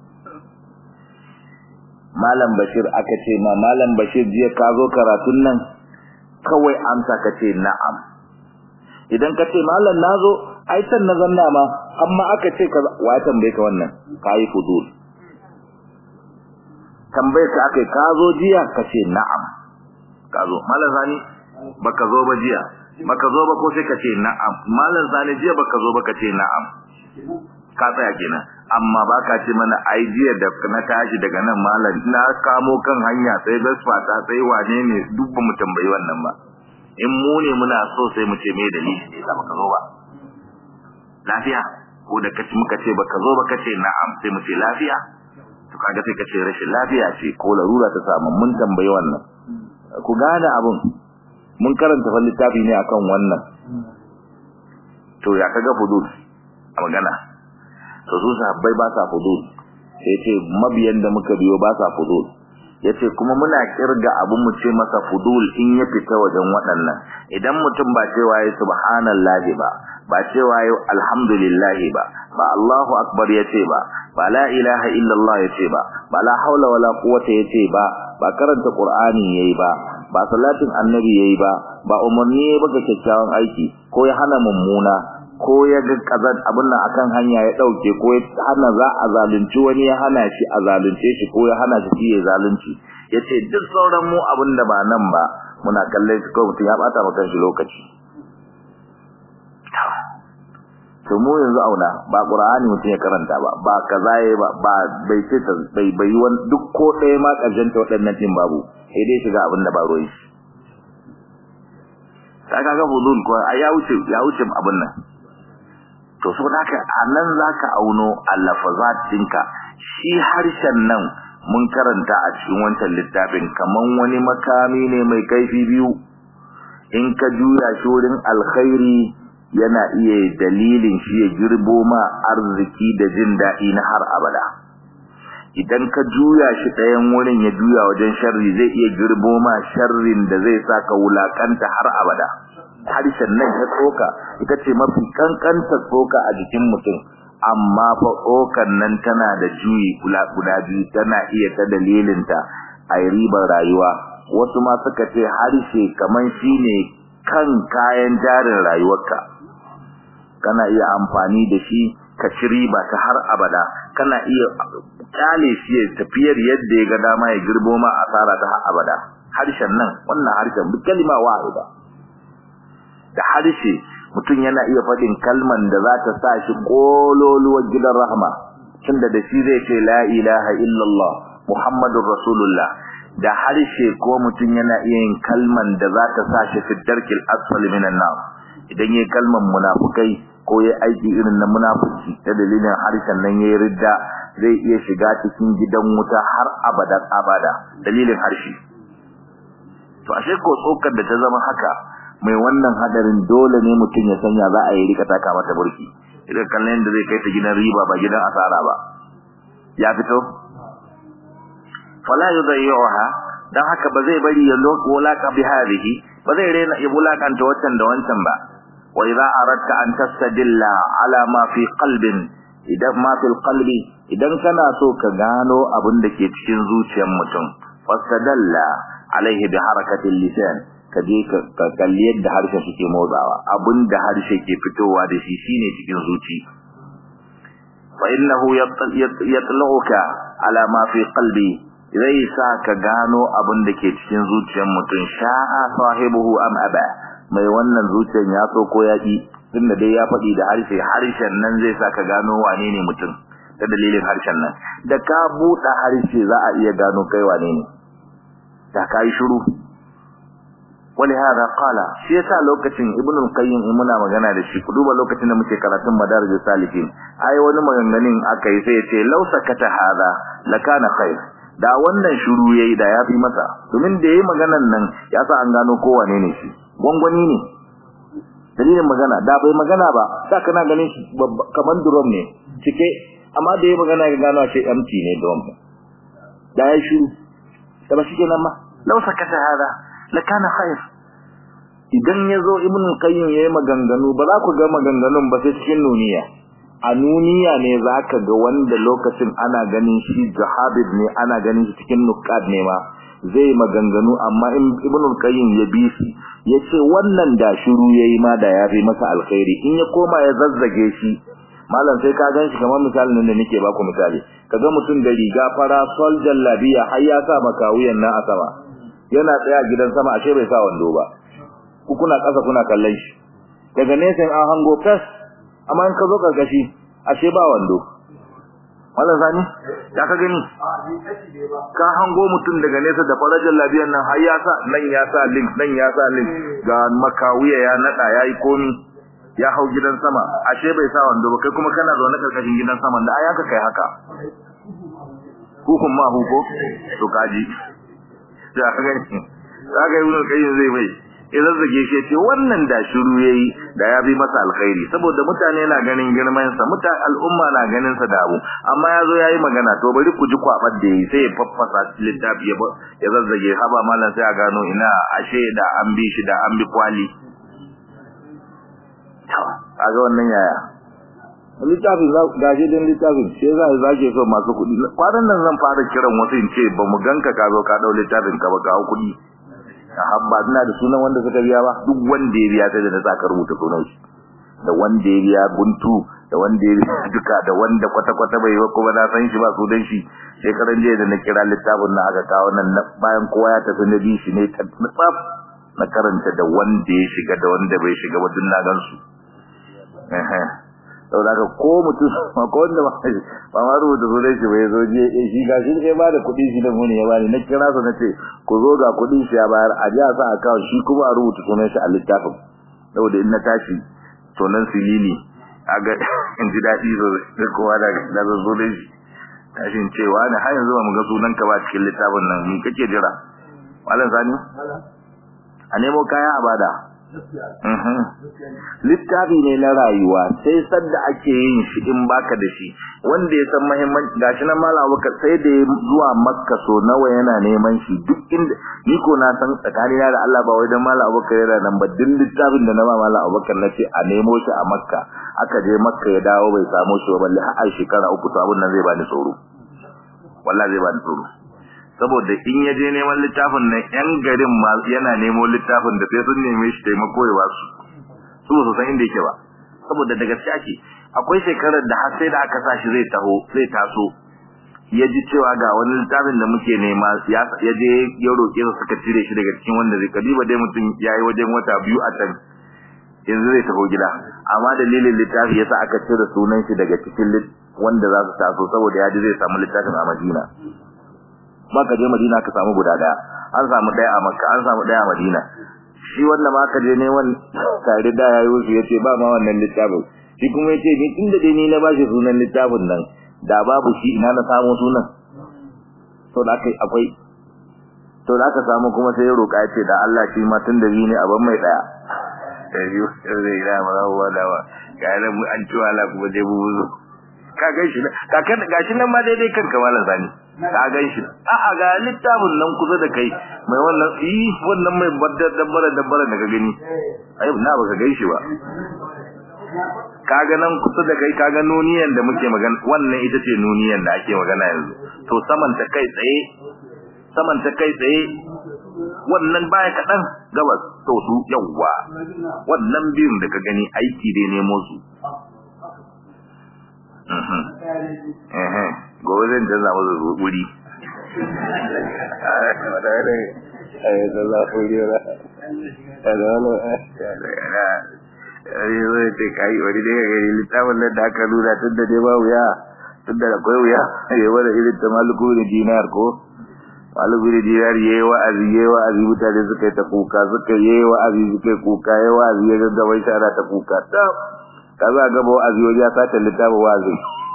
Malam Bashir aka ce ma Malam Bashir jiya ka zo karatun nan kawai amsa ka ce na'am idan ka ce malam nazo ai san na zanna ma amma aka ce ka wa tambaye ka wannan kai fudul tambaye ka akai ka zo jiya ka ce na'am ka zo malam zani baka zo ba jiya baka zo ba ko sai ka ce na'am malam zani jiya baka zo ba ka ce na'am ka tsaya kenan amma baka ce mana ai jiya da na tashi daga nan malam na kamo kan hanya sai gasfa ta sai wane ne duk ba mu tambayi wannan ba in mu ne muna so sai mu ce me dalili ne da baka zo ba lafiya ko da kace muka ce baka zo ba kace na'am sai mu ce lafiya to kaga sai kace rashin lafiya ce ko larura ta samu mun tambayi wannan ku gane abun mun karanta fa littafi ne akan wannan to ya kaga fudul a magana to su sahabbai ba sa fudul sai ce mabiyan da muka biyo ba sa fudul yace kuma muna kirga abu mu ce masa fudul in ya fita wajen waɗannan idan mutum ba cewa yayi subhanallahi ba ba cewa yayi alhamdulillah ba ba Allahu akbar yace ba ba la ilaha illallah yace ba ba la haula wala quwwata yace ba ba karanta qur'ani yayi ba ba salatin annabi yayi ba ba umarni yayi ba ga kyakkyawan aiki ko ya hana mummuna ko ya ga kazan abin nan akan hanya ya dauke ko ya hana za a zalunci wani ya hana shi a zalunce shi ko ya hana shi ya zalunci yace duk sauran mu abin da ba nan ba muna kallon shi ko mutum ya bata maka shi lokaci to mu yanzu auna ba qur'ani mutum ya karanta ba ba kaza yayi ba ba bai ce bai bai wani duk ko ɗaya ma karshen ta waɗannan din babu sai dai shiga abin da ba ruwan shi kaga ga budul ko ya wuce ya wuce abin nan to so haka anan zaka auno allafazat dinka shi harshen nan mun karanta a cikin wancan littafin kaman wani makami ne mai kaifi biyu in ka juya shi wurin alkhairi yana iya dalilin shi ya girbo ma arziki da jin daɗi na har abada idan ka juya shi ɗayan wurin ya juya wajen sharri zai iya girbo ma sharrin da zai saka wulakanta har abada harshen nan ta tsoka ita ce mafi kankanta tsoka a jikin mutum amma fa tsokan nan tana da juyi kula guda biyu tana iya ta dalilinta a ribar rayuwa wasu ma suka ce harshe kaman shine kan kayan jarin rayuwarka kana iya amfani da shi ka ci riba ta har abada kana iya kyale shi ya tafiyar yadda ya ga dama ya girbo ma asara ta har abada harshen nan wannan harshen bi kalma wahida da harshe mutum yana iya faɗin kalman da za ta sa shi kololuwar gidan rahama tunda da shi zai ce la ilaha illallah muhammadur rasulullah da harshe ko mutum yana iya yin kalman da za ta sa shi fi darkil asfali minan nar idan yayi kalman munafukai ko yayi aiki irin na munafiki ta dalilin harshen nan yayi ridda zai iya shiga cikin gidan wuta har abadan abada dalilin harshe to ashe ko tsokar da ta zama haka mai wannan hadarin dole ne mutum ya sanya za a yi rika taka mata burki idan kallon da zai kai ta gidan riba ba gidan asara ba ya fito fala yudayyuha dan haka ba zai bari ya laka bi hadhihi ba zai rena ya bulakanta wancan da wancan ba wa idza aradta an tastadilla ala ma fi qalbin idan ma fil qalbi idan kana so ka gano abin da ke cikin zuciyar mutum fastadalla alaihi bi harakatil lisan ka je ka kalli yadda harshe suke motsawa abin da harshe ke fitowa da shi shine cikin zuci fa innahu yatluka ala ma fi qalbi zai sa ka gano abin da ke cikin zuciyar mutum sha'a sahibuhu am aba mai wannan zuciyar ya so ko ya ki tunda dai ya faɗi da harshe harshen nan zai sa ka gano wane ne mutum ta dalilin harshen nan da ka buɗe harshe za a iya gano kai wane ne da ka yi shiru ولهذا قال shi yasa lokacin ibnu qayyim muna magana da shi duba lokacin da muke karatun madarijus salikin ai wani maganganin aka yi sai ya ce law sakata hada lakana khair da wannan shiru yayi da yafi masa domin da yayi maganan nan ya sa an gano ko wane ne shi gwangwani ne dalilin magana da bai magana ba da kana ganin shi kaman drum ne cike amma da yayi magana ga gano shi empty ne drum da ya shiru da ba shi kenan ma law sakata hada lakana khair idan yazo ibn qayyim yayi maganganu ba za ku ga maganganun ba sai cikin nuniya a nuniya ne zaka ga wanda lokacin ana ganin shi jahabid ne ana ganin shi cikin nuqad ne ma zai maganganu amma ibn qayyim ya bi shi yace wannan da shiru yayi ma da yafi masa alkhairi in ya koma ya zazzage shi malam sai ka ganshi kamar misalin da nake baku misali kaga mutum da riga fara sol jallabiya har ya sa makawuyan nan a sama yana tsaya gidan sama ashe bai sa wando ba ku kuna kasa kuna kallon shi daga nesa an hango fes amma in ka zo karkashi ashe ba wando wannan sani ya ka gani ka hango mutum daga nesa da farajar labiyan nan har ya sa nan ya sa link nan ya sa link ga makawiya ya nada yayi komi ya hau gidan sama ashe bai sa wando ba kai kuma kana zaune karkashin gidan sama da ayaka kai haka hukun ma huko to kaji ya ka gani kaga ibn qayyim zai bai idan zage shi ce wannan da shiru yayi da ya bi masa alkhairi saboda mutane na ganin girman sa mutane al'umma na ganin sa da abu amma yazo yayi magana to bari ku ji kwabar da yayi sai ya faffasa littafi ya ya zazzage haba mallan sai a gano ina ashe da an bi shi da an bi kwali kaga wannan yaya littafin gashi din littafin sai za a zage so masu kuɗi kwanan nan zan fara kiran wasu in ce ba mu ganka ka zo ka dau littafin ka ba ka kuɗi habba ina da sunan wanda suka biya ba duk wanda ya biya ta da saka rubuta sunan shi da wanda ya biya guntu da wanda ya biya duka da wanda kwata kwata bai ba kuma na san shi ba sunan shi shekaran jiya da na kira littafin na aka kawo nan bayan kowa ya tafi na bi shi ne ta tsaf na karanta da wanda ya shiga da wanda bai shiga ba duk na gan su saboda haka ko mutum ko wanda ba ma rubuta sunan shi bai zo je shi ga shi sai ba da kuɗi shi da muni ya bani na kira su na ce ku zo ga kuɗi shi ya bayar a ji a sa account shi kuma a rubuta sunan shi a littafin saboda in na tashi to nan silili a ga in ji daɗi da kowa da da zo da shi tashin cewa ne har yanzu ba mu ga sunan ka ba cikin littafin nan ni kake jira malam sani a nemo kaya a bada littafi ne na rayuwa sai sadda ake yin shi in baka da shi wanda ya san muhimmanci gashi nan malam Abubakar sai da zuwa Makka so nawa yana neman shi duk inda ni ko na san tsakani da Allah ba wai dan malam Abubakar yana nan ba duk littafin da na ba malam Abubakar nace a nemo shi a Makka aka je Makka ya dawo bai samu shi ba balle har shekara uku to abun nan zai bani tsoro wallahi zai bani tsoro saboda in ya je neman littafin nan yan garin ma yana nemo littafin da sai sun neme shi taimako ya wasu su ba su san inda yake ba saboda da gaske ake akwai shekarar da har sai da aka sa shi zai taho zai taso ya ji cewa ga wani littafin da muke nema ya je ya roƙe su suka cire shi daga cikin wanda zai kadiba dai mutum ya yi wajen wata biyu a can yanzu zai taho gida amma dalilin littafi yasa aka cire sunan shi daga cikin wanda za su taso saboda ya ji zai samu littafin a Madina ba ka je Madina ka samu guda daya an samu daya a Makka an samu daya a Madina shi wanda ma ka je ne wan tare da yayi wuce yace ba ma wannan littafin shi kuma yace ni tunda dai ni na bashi sunan littafin nan da babu shi ina na samu sunan to da kai akwai to da aka samu kuma sai ya roka yace da Allah shi ma tunda ni ne aban mai daya sai yi sai da marawa da wa ga nan an ciwa la kuma dai bubuzo ka gan shi ka kan gashi nan ma daidai kanka malam sani ka gan shi a'a ga littafin nan kusa da kai mai wannan eh wannan mai baddar dabbara dabbara da ka gani ai na baka gan shi ba kaga nan kusa da kai kaga nuniyan da muke magana wannan ita ce nuniyan da ake magana yanzu to saman ta kai tsaye saman ta kai tsaye wannan baya kaɗan gabas to su yawwa wannan biyun da ka gani aiki dai nemo su gobe zan canza masa wuri zai ce kayi wani daga gari littafin nan da aka nuna tun da dai ba wuya tun da akwai wuya ya wani irin ta maluku da dinar ko maluku da dinar ya yi wa'azi ya yi wa'azi mutane suka yi ta kuka suka yi wa'azi suka yi kuka ya yi wa'azi ya gaggawa shi ana ta kuka ta ka za a gaba wa'azi wani ya sace littafin wa'azi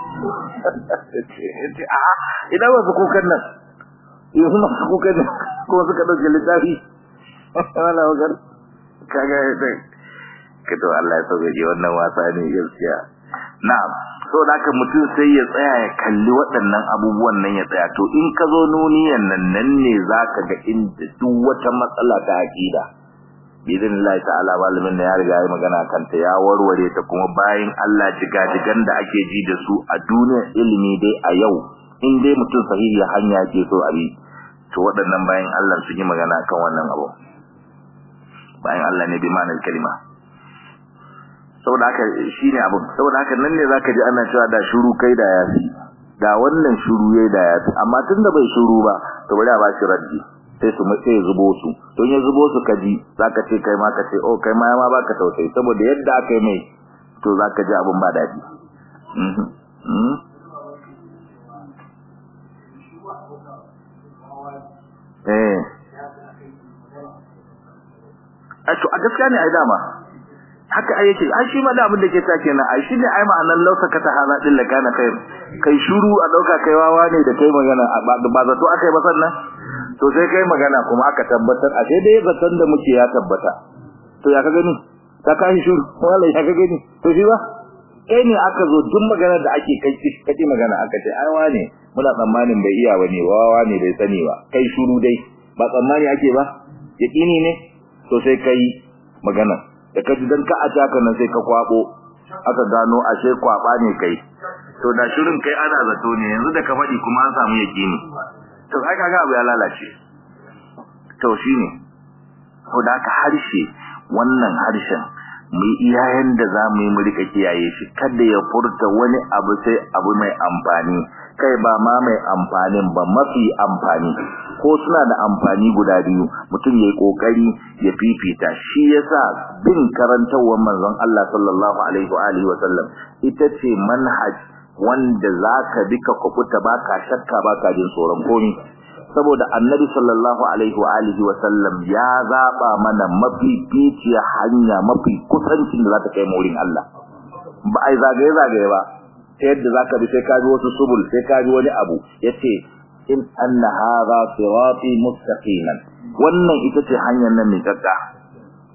ina wasu kukan nan yanzu masu kukan nan kuma suka ɗauke littafi wala wakar kaga ya kato Allah ya sauke ji wannan wasa ne gaskiya na'am so da haka mutum sai ya tsaya ya kalli waɗannan abubuwan nan ya tsaya to in ka zo nuniyan nan nan ne zaka ga inda duk wata matsala ta aqida bidin Allah ta'ala malamin da ya riga ya magana kanta ya warware ta kuma bayan Allah jigajigan da ake ji da su a duniyar ilimi dai a yau in dai mutum sahihi hanya ke so abi to waɗannan bayan Allah su yi magana kan wannan abu bayan Allah ne bi ma'anar kalima saboda haka shine abin saboda haka nan ne zaka ji ana cewa da shiru kai da yafi da wannan shiru yayi da yafi amma tunda bai shiru ba to bari a ba shi raddi sai su sai ya zubo su don ya zubo su kaji zaka ce kai ma ka ce oh kai ma ma baka tausayi saboda yadda aka yi mai to zaka ji abin ba dadi mhm eh a to a gaskiya ne ai dama haka ai yake ai shi ma da abin da ke ta kenan ai shi ne ai ma'anar lausa ka ta hana din la kana kai kai shuru a dauka kai wawa ne da kai magana ba zato akai ba sannan to sai kai magana kuma aka tabbatar a sai dai zaton da muke ya tabbata to ya ka gani ka kai shuru wala ya ka gani to shi ba kai ne aka zo duk magana da ake kai kace magana aka ce ai wane muna tsammanin bai iya bane wawa ne bai sani ba kai shuru dai ba tsammani ake ba yaqini ne to sai kai magana da kaji dan ka aja ka nan sai ka kwabo aka gano ashe kwaba ne kai to da shirin kai ana zato ne yanzu da ka faɗi kuma an samu yaqini to ai kaga abu ya lalace to shine ko da ka harshe wannan harshen mu iyayen da za mu yi mu rika kiyaye shi kada ya furta wani abu sai abu mai amfani kai ba ma mai amfanin ba mafi amfani ko suna da amfani guda biyu mutum yayi kokari ya fifita shi yasa bin karantawar manzon Allah sallallahu alaihi wa alihi wa sallam ita ce manhaj wanda zaka bi ka kubuta baka shakka baka jin tsoron komai saboda annabi sallallahu alaihi wa alihi wa sallam ya zaba mana mafi ficiya hanya mafi kusancin da za ta kai mu wurin Allah ba ai zagaye zagaye ba ta yadda zaka bi sai ka bi wasu subul sai ka bi wani abu yace in anna hadha sirati mustaqiman wannan ita ce hanyar nan mai tsaka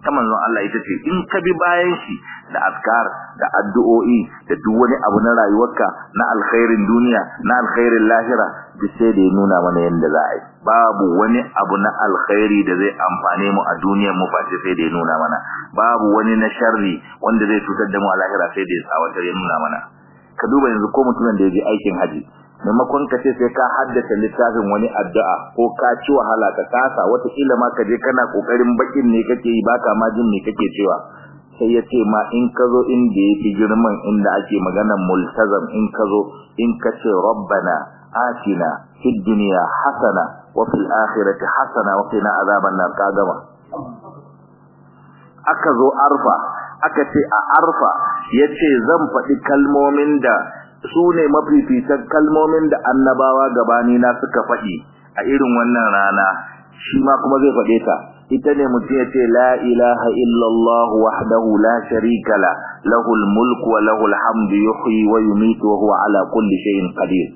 ta manzon Allah ita ce in ka bi bayan shi da azkar da addu'o'i da duk wani abu na rayuwarka na alkhairin duniya na alkhairin lahira duk sai da ya nuna mana yadda za a yi babu wani abu na alkhairi da zai amfane mu a duniyar mu face sai da ya nuna mana babu wani na sharri wanda zai cutar da mu a lahira sai da ya tsawatar ya nuna mana ka duba yanzu ko mutumin da ya je aikin haji maimakon ka ce sai ka haddace littafin wani addu'a ko ka ci wahala ka kasa wataƙila ma ka je kana ƙoƙarin bakin ne kake yi baka ma jin me kake cewa sai ya ce ma in ka zo inda ya fi girman inda ake maganar multazam in ka zo in ka ce rabbana atina fid dunya hasana wa fil akhirati hasana wa qina azaban nar ka gama aka zo arfa aka ce a arfa yace zan faɗi kalmomin da su ne mafificin kalmomin da annabawa gabani na suka faɗi a irin wannan rana shi ma kuma zai faɗe ta ita ne mutum ya ce la ilaha illallah wahdahu la sharika la lahul mulku wa lahul hamdu yuhyi wa yumitu wa huwa ala kulli shay'in qadir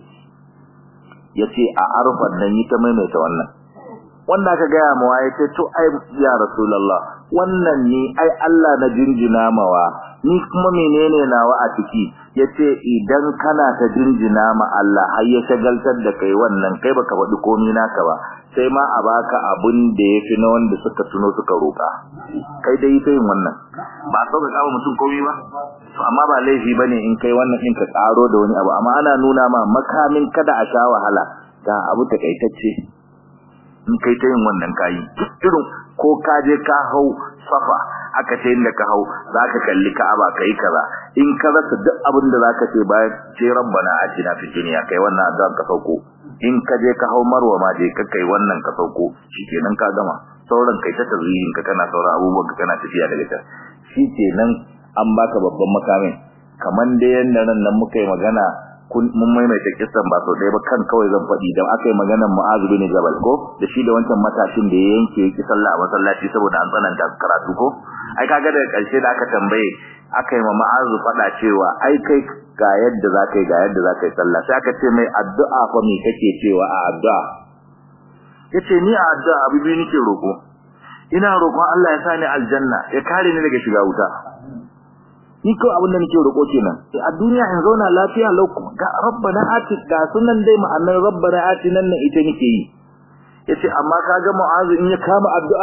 yace a arfan nan yi ta maimaita wannan wanda aka gaya mawa ya ce to ai ya rasulullah wannan ni ai Allah na jinjina mawa ni kuma menene nawa a ciki yace idan kana ta jinjina ma Allah har ya shagaltar da kai wannan kai baka faɗi komai naka ba sai ma a baka abun da yafi na wanda suka tuno suka roka kai dai sai wannan ba so ka kawo mutum komai ba to amma ba laifi bane in kai wannan din ka tsaro da wani abu amma ana nuna ma makamin kada a sha wahala ga abu takaitacce in kai ta yin wannan kayi irin ko ka je ka hau safa aka ce inda ka hau zaka kalli Ka'aba kai kaza in ka rasa duk abin da zaka ce bayan ce rabbana atina fid dunya kai wannan addu'a ka sauko in ka je ka hau marwa ma je ka kai wannan ka sauko shikenan ka gama sauran kai ta tazihin ka kana sauran abubuwan ka kana tafiya daga ta shikenan an baka babban makamin kaman da yanda nan nan muka yi magana kun mun maimaita kissan ba sau ɗaya ba kan kawai zan faɗi da aka yi maganar Mu'adh bin Jabal ko da shi da wancan matashin da ya yanke yake sallah a masallaci saboda an tsananta karatu ko ai kaga daga ƙarshe da aka tambaye aka yi ma Mu'adh faɗa cewa ai kai ga yadda za ka yi ga yadda za ka yi sallah sai aka ce mai addu'a fa me kake cewa a addu'a yace ni a addu'a abu biyu nake roƙo ina roƙon Allah ya sa ni aljanna ya kare ni daga shiga wuta ni ko abin da nake roƙo kenan sai a duniya in zauna lafiya lau ga rabbana ati ga sunan dai ma'anar rabbana ati nan ne ita nake yi yace amma kaga mu'azu in ya kama addu'a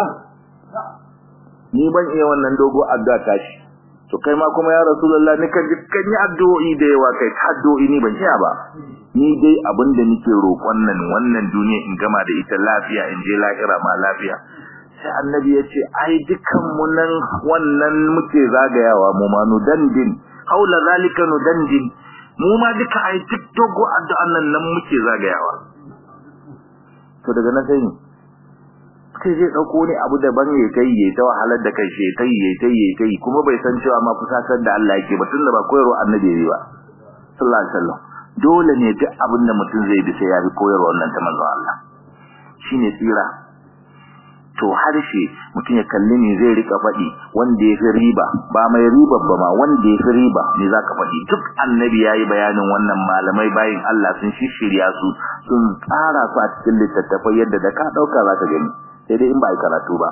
ni ban iya wannan dogo addu'a tashi to kai ma kuma ya rasulullah ni kan kan yi addu'o'i da yawa kai addu'o'i ni ban iya ba ni dai abin da nake roƙon nan wannan duniya in gama da ita lafiya in je lahira ma lafiya sai annabi ya ce ai dukan mu nan wannan muke zagayawa mu ma nu dandin haula zalika nu dandin mu ma duka ai duk dogo addu'an nan nan muke zagayawa to daga nan sai sai zai dauko ne abu daban ya kai ya ta wahalar da kai ya kai ya kai ya kai kuma bai san cewa ma fusatar da Allah yake ba tunda ba koyarwa annabi yayi ba sallallahu alaihi wasallam dole ne duk abin da mutum zai bi sai ya bi koyarwa wannan ta manzo Allah shine tsira to harshe mutum ya kalli ne zai rika faɗi wanda ya fi riba ba mai riba ba ma wanda ya fi riba ne za ka faɗi duk annabi ya yi bayanin wannan malamai bayin Allah sun shishirya su sun tsara su a cikin littattafai yadda da ka ɗauka za ka gani sai dai in ba a yi karatu ba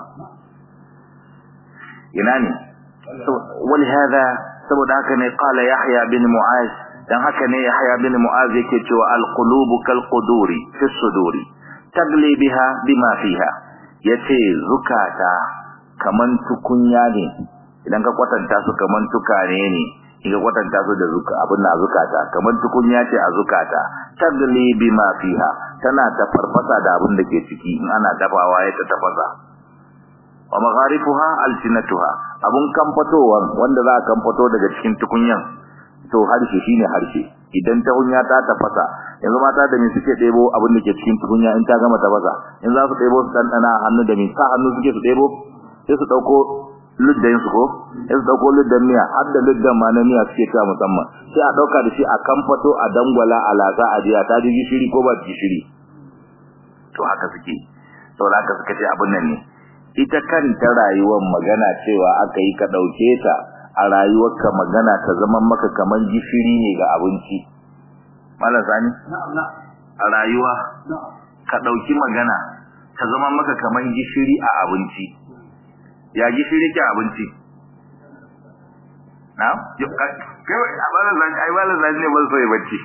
ina ne wani hada saboda haka ne kala yahya bin mu'az dan haka ne yahya bin mu'az yake cewa al-qulubu kal quduri fi suduri tagli biha bima fiha yace zukata kaman tukunya ne idan ka kwatanta su kaman tukane ne idan kwatanta su da zuka abin na zukata kaman tukunya ce a zukata tagli bima fiha tana ta farfasa da abin da ke ciki in ana dafawa ya ta tafasa wa magharifuha alsinatuha abun kamfatowa wanda za a kamfato daga cikin tukunyan to harshe shine harshe idan ta hunya ta tafasa yanzu mata da me suke ɗebo abin da ke cikin tukunya in ta gama tafasa in za su ɗebo su ɗanɗana hannu da me sa hannu suke su ɗebo sai su ɗauko luddan su ko sai su ɗauko luddan miya har da luddan ma na miya suke ta musamman sai a ɗauka da shi a kamfato a dangwala a lasa a jiya ta ji gishiri ko ba gishiri to haka suke saboda haka suka ce abin nan ne ita kanta rayuwar magana cewa aka yi ka ɗauke ta a rayuwarka magana ta zama maka kamar gishiri ne ga abinci malam sani a rayuwa ka dauki magana ta zama maka kamar gishiri a abinci ya gishiri ke abinci na kai a bala zan ai bala zan ne ban so ya bacci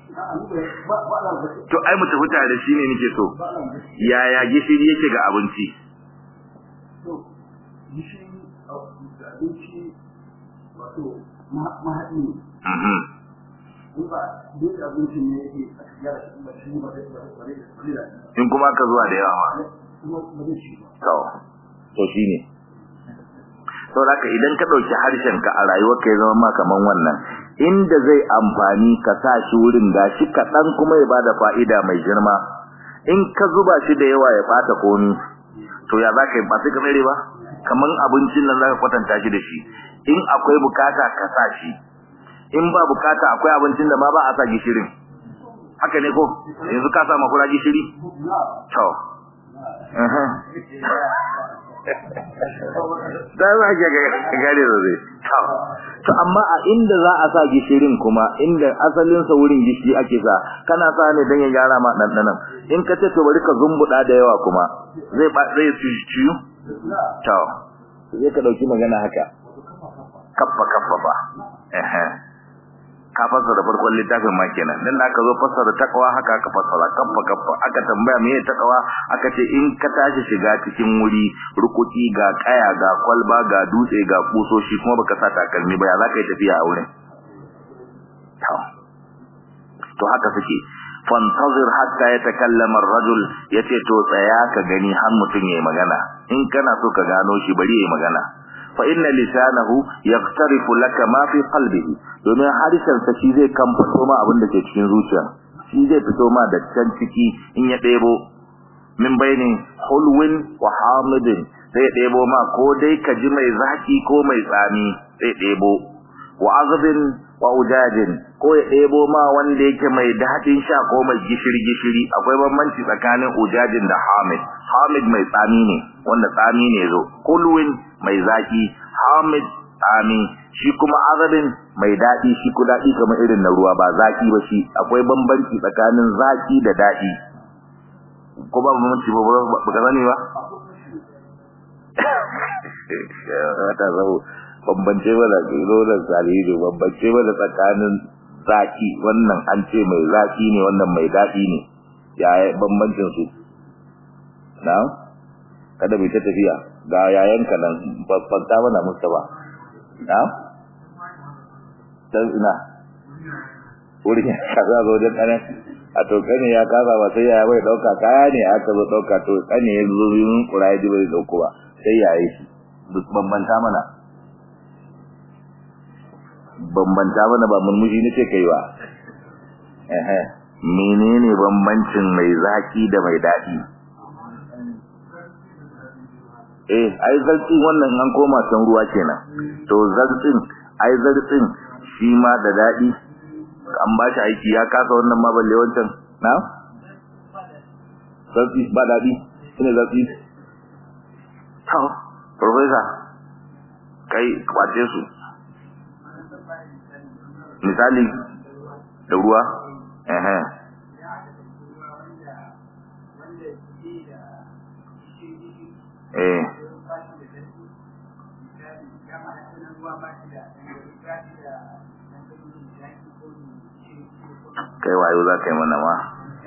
to ai mu tafi tare shi ne nake so yaya gishiri yake ga abinci to gishiri abinci wato mahaɗi ne mhm in ba duk abincin ne yake a gyara shi ba shi ba zai ba zai ba zai da in kuma ka zuwa da yawa ma kuma ba zai ci ba to to shine to haka idan ka dauki harshen ka a rayuwarka ya zama ma kaman wannan inda zai amfani ka sa shi wurin gashi kaɗan kuma ya bada fa'ida mai girma in ka zuba shi da yawa ya bata komi to ya za ka yi ba sai ka tsere ba kaman abincin nan za ka kwatanta shi da shi in akwai bukata ka sa shi in ba bukata akwai abincin da ma ba a sa gishirin haka ne ko yanzu ka sa makura gishiri to da za ka gane da zai to amma a inda za a sa gishirin kuma inda asalin sa wurin gishiri ake sa kana sa ne dan ya gyara ma dandanan in ka ce to bari ka zumbuda da yawa kuma zai ba zai ciyu to sai ka dauki magana haka kaffa kaffa ba eh ka fassara farkon littafin ma kenan dan da aka zo fassara takawa haka aka fassara kaffa kaffa aka tambaya me ya takawa aka ce in ka tashi shiga cikin wuri rukuki ga kaya ga kwalba ga dutse ga kusoshi kuma baka sa takalmi ba ya za ka yi tafiya a wurin to to haka suke fantazir hatta yatakallama ar-rajul yace to tsaya ka gani har mutun yayi magana in kana so ka gano shi bari yayi magana fa inna lisanahu yaqtarifu laka ma fi qalbihi domin harshen sa shi zai kamfato ma abin da ke cikin zuciya shi zai fito ma da can ciki in ya debo min bayni hulwin wa hamidin sai ya debo ma ko dai ka ji mai zaki ko mai tsami sai debo wa azbin wa ujajin ko ya debo ma wanda yake mai dadin sha ko mai gishiri gishiri akwai bambanci tsakanin ujajin da hamid hamid mai tsami ne wanda tsami ne zo hulwin mai zaki hamid tsami shi kuma azabin mai dadi shi ku dadi kamar irin na ruwa ba zaki ba shi akwai bambanci tsakanin zaki da dadi ko ba bambanci ba ba ka sani ba wata zau bambance ba da rolar salihu bambance ba da tsakanin zaki wannan an ce mai zaki ne wannan mai dadi ne ya bambancin su na'am kada mu ta tafiya ga yayanka nan babbanta mana musta ba na dan ina wurin ka za zo da kana a to kane ya kaza ba sai ya bai dauka kaya ne aka zo dauka to kane ya zo yin kurai ji bai dauko ba sai yayi shi duk bambanta mana bambanta mana ba murmushi ne ce kai ba eh menene bambancin mai zaki da mai dadi eh ai zartsi wannan an koma can ruwa kenan to zartsin ai zartsin shi ma da dadi an ba shi aiki ya kasa wannan ma balle wancan na zartsi ba dadi ina zartsi to professor kai kwace su misali da ruwa eh eh eh kai wayo za ka yi mana ma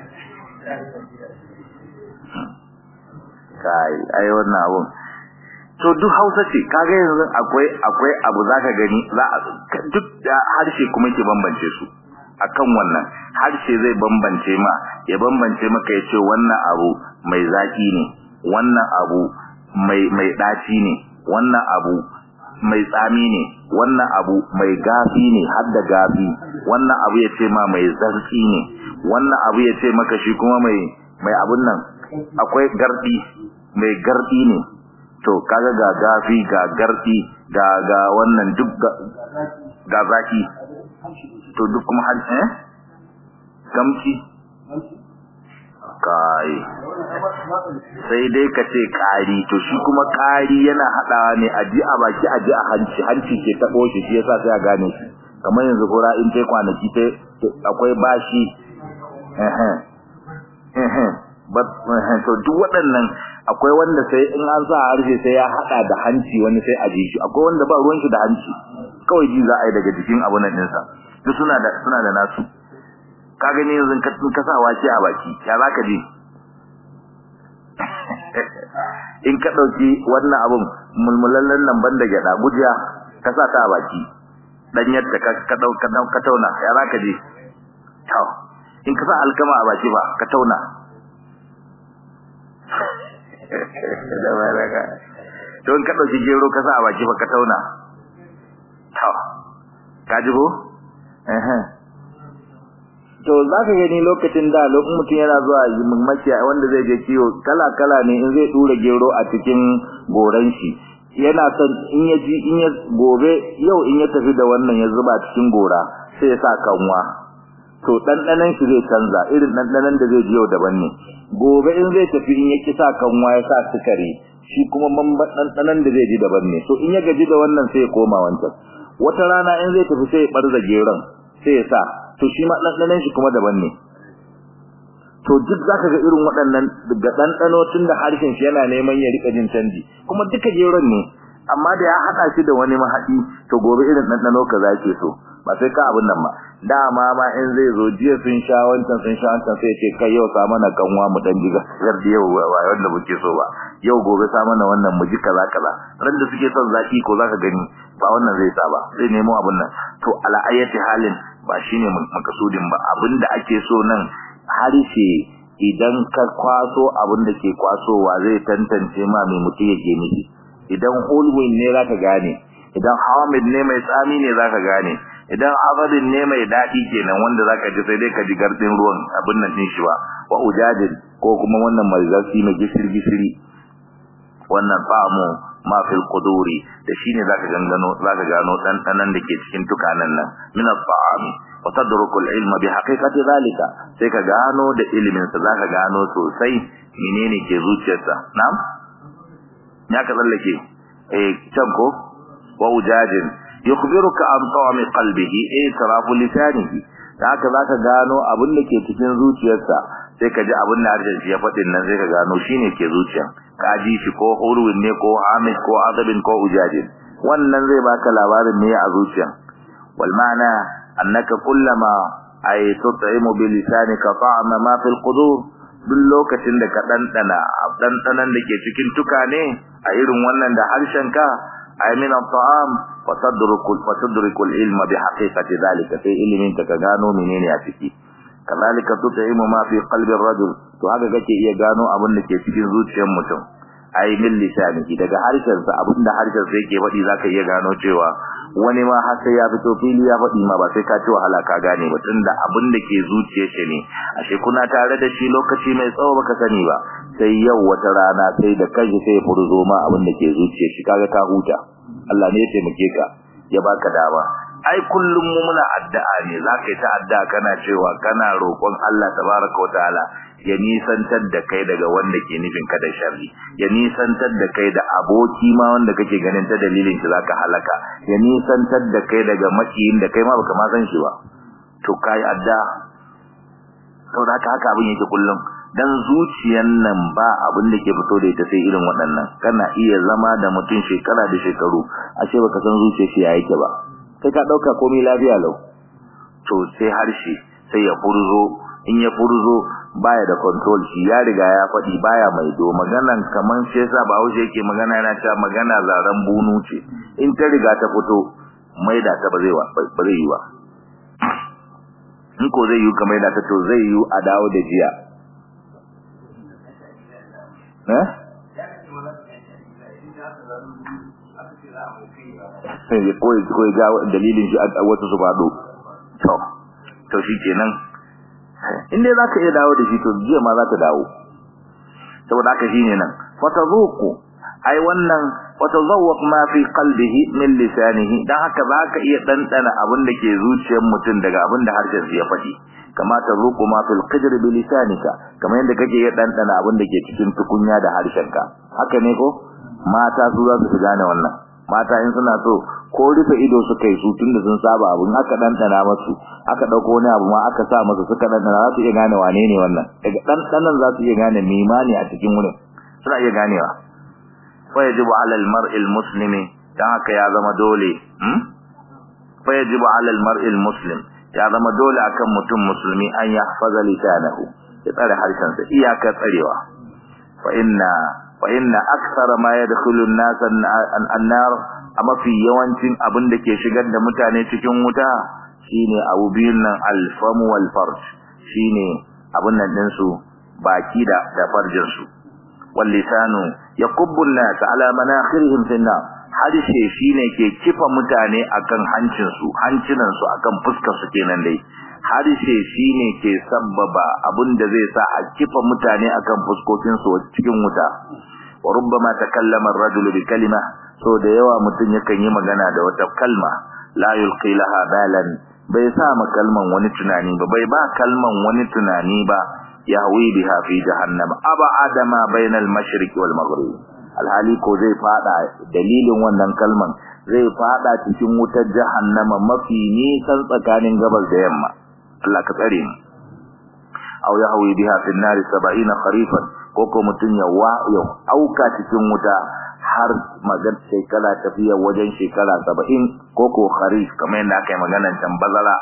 kai ai wannan abun to duk hausa ce kaga yanzu akwai akwai abu zaka gani za a duk da harshe kuma yake bambance su akan wannan harshe zai bambance ma ya bambance maka yace wannan abu mai zaki ne wannan abu mai mai daci ne wannan abu mai tsami ne wannan abu mai gafi ne har da gafi wannan abu ya ce ma mai zarki ne wannan abu ya ce maka shi kuma mai mai abun nan akwai gardi mai gardi ne to kaga ga gafi ga gardi ga ga wannan duk ga zaki to duk kuma har eh gamci kai sai dai ka ce ƙari to shi kuma ƙari yana haɗawa ne a ji a baki a ji a hanci hanci ke taɓo shi shi yasa sai a gane shi kamar yanzu kura in tai kwanaki tai akwai bashi to duk waɗannan akwai wanda sai in an sa harshe sai ya hada da hanci wani sai a ji shi akwai wanda ba ruwan shi da hanci kawai ji za a yi daga jikin abu nan ɗinsa duk suna da suna da nasu ka gani yanzu ka ka sa wace a baki ya za ka ji in ka ɗauki wannan abun mulmulallen nan ban da gyaɗa gujiya ka sa ta a baki ɗanyar da ka ka tauna ya za ka ji in ka sa alkama a baki ba ka tauna don ka ɗauki gero ka sa a baki ba ka tauna ka ji ko? to za ka gani lokacin da lokacin mutum yana zuwa makiya wanda zai je kiwo kala-kala ne in zai tura gero a cikin goran shi yana son in ya ji in ya gobe yau in ya tafi da wannan ya zuba cikin gora sai ya sa kanwa to ɗanɗanon shi zai canza irin ɗanɗanon da zai ji yau daban ne gobe in zai tafi in ya ki sa kanwa ya sa sukari shi kuma bamban ɗanɗanon da zai ji daban ne to in ya gaji da wannan sai ya koma wancan wata rana in zai tafi sai ya ɓarza geron sai ya sa to shi ma ɗanɗanon shi kuma daban ne to duk zaka ga irin waɗannan daga ɗanɗano tun da harshen shi yana neman ya rika jin canji kuma duka geron ne amma da ya haɗa shi da wani mahaɗi to gobe irin ɗanɗano ka za ke so ba sai ka abin nan ba dama ma in zai zo jiya sun sha wancan sun sha wancan sai ce kai yau sa mana kanwa mu dan jiga yar da yau ba wanda muke so ba yau gobe sa mana wannan mu ji kaza kaza ran da suke son zaki ko zaka gani ba wannan zai sa ba zai nemo abin nan to ala ayati halin ba shine makasudin ba abinda ake so nan harshe idan ka kwaso abin da ke kwasowa zai tantance ma mai mutum yake miki idan hulwin ne zaka gane idan hamid ne mai tsami ne zaka gane idan azabin ne mai dadi kenan wanda zaka ji sai dai ka ji gardin ruwan abin nan din shi ba wa ujadin ko kuma wannan mai zafi mai gishiri gishiri wannan fa'amu ma fil quduri da shine zaka gangano zaka gano dan danan dake cikin tukanan nan min at-ta'ami wa tadruku al-ilma bi haqiqati zalika sai ka gano da ilimin sa zaka gano sosai menene ke zuciyarsa na'am ya ka tsallake eh can ko wa ujadin yukhbiruka an ta'ami qalbihi eh tarafu lisanihi haka zaka gano abin da ke cikin zuciyarsa sai ka ji abin da harshen shi ya faɗin nan sai ka gano shine ke zuciya ka ji shi ko urwin ne ko hamid ko azabin ko ujadin wannan zai baka labarin me a zuciya wal ma'ana annaka kullama ay tut'imu bi lisanika ta'ama ma fil qudur duk lokacin da ka dandana dandanan da ke cikin tukane a irin wannan da harshen ka ay min at-ta'am wa tadrukul wa tudrikul ilma bi haqiqati dhalika sai ilimin ka gano menene a ciki kazalika tut'imu ma fi qalbi ar-rajul to haka kake iya gano abin da ke cikin zuciyar mutum ai min lisanihi daga harshen sa abin da harshen sa yake faɗi zaka iya gano cewa wani ma har sai ya fito fili ya faɗi ma ba sai ka ci wahala ka gane ba tunda abin da ke zuciyar shi ne ashe kuna tare da shi lokaci mai tsawo baka sani ba sai yau wata rana sai da kanshi sai ya furzo ma abin da ke zuciyar shi kaga ka huta Allah ne ya taimake ka ya baka dama ai kullum mu muna addu'a ne zaka yi ta addu'a kana cewa kana roƙon Allah tabaraka wa ta'ala ya nisantar da kai daga wanda ke nufin ka da sharri ya nisantar da kai da aboki ma wanda kake ganin ta dalilin shi zaka halaka ya nisantar da kai daga makiyin da kai ma baka ma san shi ba to kai addu'a saboda haka haka abin yake kullum dan zuciyan nan ba abin da ke fito da ita sai irin waɗannan kana iya zama da mutum shekara da shekaru ashe baka san zuciyar shi ya yake ba kai ka dauka komai lafiya lau to sai harshe sai ya furzo in ya furzo baya da control shi ya riga ya faɗi baya mai do maganan kaman shi yasa ba haushe yake magana yana cewa magana zaran bunu ce in ta riga ta fito mai da ta ba zai ba zai yi ba in ko zai yi kamar da ta to zai yi a dawo da jiya eh sai ko ko ga dalilin shi a wasu su fado to to shikenan inda zaka iya dawo da shi to jiya ma za ta dawo saboda haka shine nan fatazuqu ai wannan watazawwaq ma fi qalbihi min lisanihi dan haka zaka iya dandana abin da ke zuciyar mutum daga abin da harshen ya faɗi kama tazuqu ma fil qidr bi lisanika kamar yadda kake iya dandana abin da ke cikin tukunya da harshenka haka ne ko mata su za su gane wannan mata in suna so ko rufe ido suka yi su tunda sun saba abun aka dandana masu aka dauko wani abu ma aka sa masu suka dandana za su iya gane wane ne wannan daga dandanan za su iya gane mimani a cikin wurin suna iya ganewa fa yajibu ala al-mar'i al-muslimi dan haka ya zama dole hmm fa yajibu ala al-mar'i al-muslim ya zama dole akan mutum musulmi an yahfaza lisanahu ya tsare harshensa iyaka tsarewa fa inna fa inna akthara ma yadkhulu an-nas an-nar amma fi yawancin abin da ke shigar da mutane cikin wuta shine abu biyun nan al-fam wal farj shine abin nan din su baki da da farjin su wal lisanu yaqubbu an-nas ala manakhirihim fi an-nar harshe shine ke kifa mutane akan hancin su hancinan su akan fuskar su kenan dai harshe shine ke sabbaba abinda zai sa a kifa mutane akan fuskokin su cikin wuta wa rubbama takallama ar-rajulu bi kalima so da yawa mutun yakan yi magana da wata kalma la yulqi laha balan bai sa ma kalman wani tunani ba bai ba kalman wani tunani ba yahwi biha fi jahannam aba adama bainal mashriqi wal maghrib alhali ko zai fada dalilin wannan kalman zai fada cikin wutar jahannama mafi nisan tsakanin gabas da yamma Allah ka tsare mu aw yahwi biha fi an-nar 70 kharifan ko ko mutun ya wa ya auka cikin wuta har magan shekara tafiya wajen shekara 70 ko ko kharif kamar yadda aka yi maganar can bazara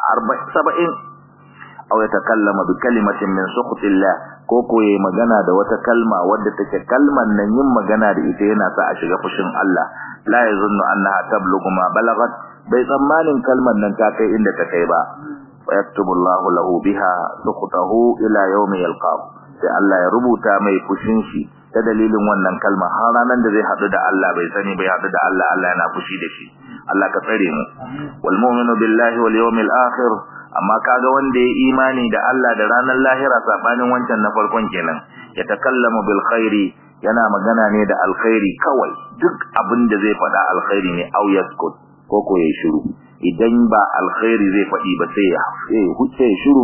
70 aw yatakallama bi kalimatin min sukhtillah ko ko yayi magana da wata kalma wadda take kalman nan yin magana da ita yana sa a shiga fushin Allah la yazunnu annaha tablughu ma balagat bai tsammanin kalman nan ta kai inda ta kai ba fa yaktubu Allahu lahu biha sukhtahu ila yawmi yalqahu sai Allah ya rubuta mai fushin shi ta dalilin wannan kalma har ranan da zai hadu da Allah bai sani bai hadu da Allah Allah yana fushi da shi Allah ka tsare mu wal mu'minu billahi wal yawmil akhir amma kaga wanda ya imani da Allah da ranar lahira sabanin wancan na farkon kenan ya takallamu bil khairi yana magana ne da alkhairi kawai duk abin da zai faɗa alkhairi ne au yaskut ko ko yayi shiru idan ba alkhairi zai faɗi ba sai ya huce shiru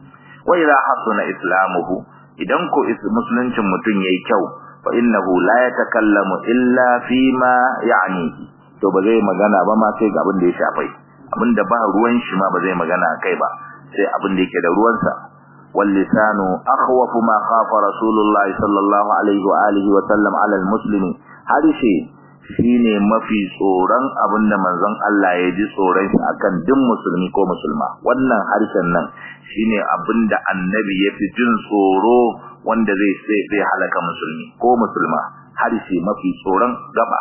wa idha hasuna islamuhu idan ko musuluncin mutun yayi kyau fa innahu la yatakallamu illa fima ya'ni to ba zai magana ba ma sai ga abin da ya shafai abinda ba ruwan shi ma ba zai magana kai ba sai abin da yake da ruwansa wal lisanu akhwafu ma khafa rasulullah sallallahu alaihi wa alihi wa sallam ala al muslimi harshe shine mafi tsoron abinda manzon Allah ya ji tsoron shi akan duk musulmi ko musulma wannan harshen nan shine abinda annabi ya fi jin tsoro wanda zai zai halaka musulmi ko musulma harshe mafi tsoron gaba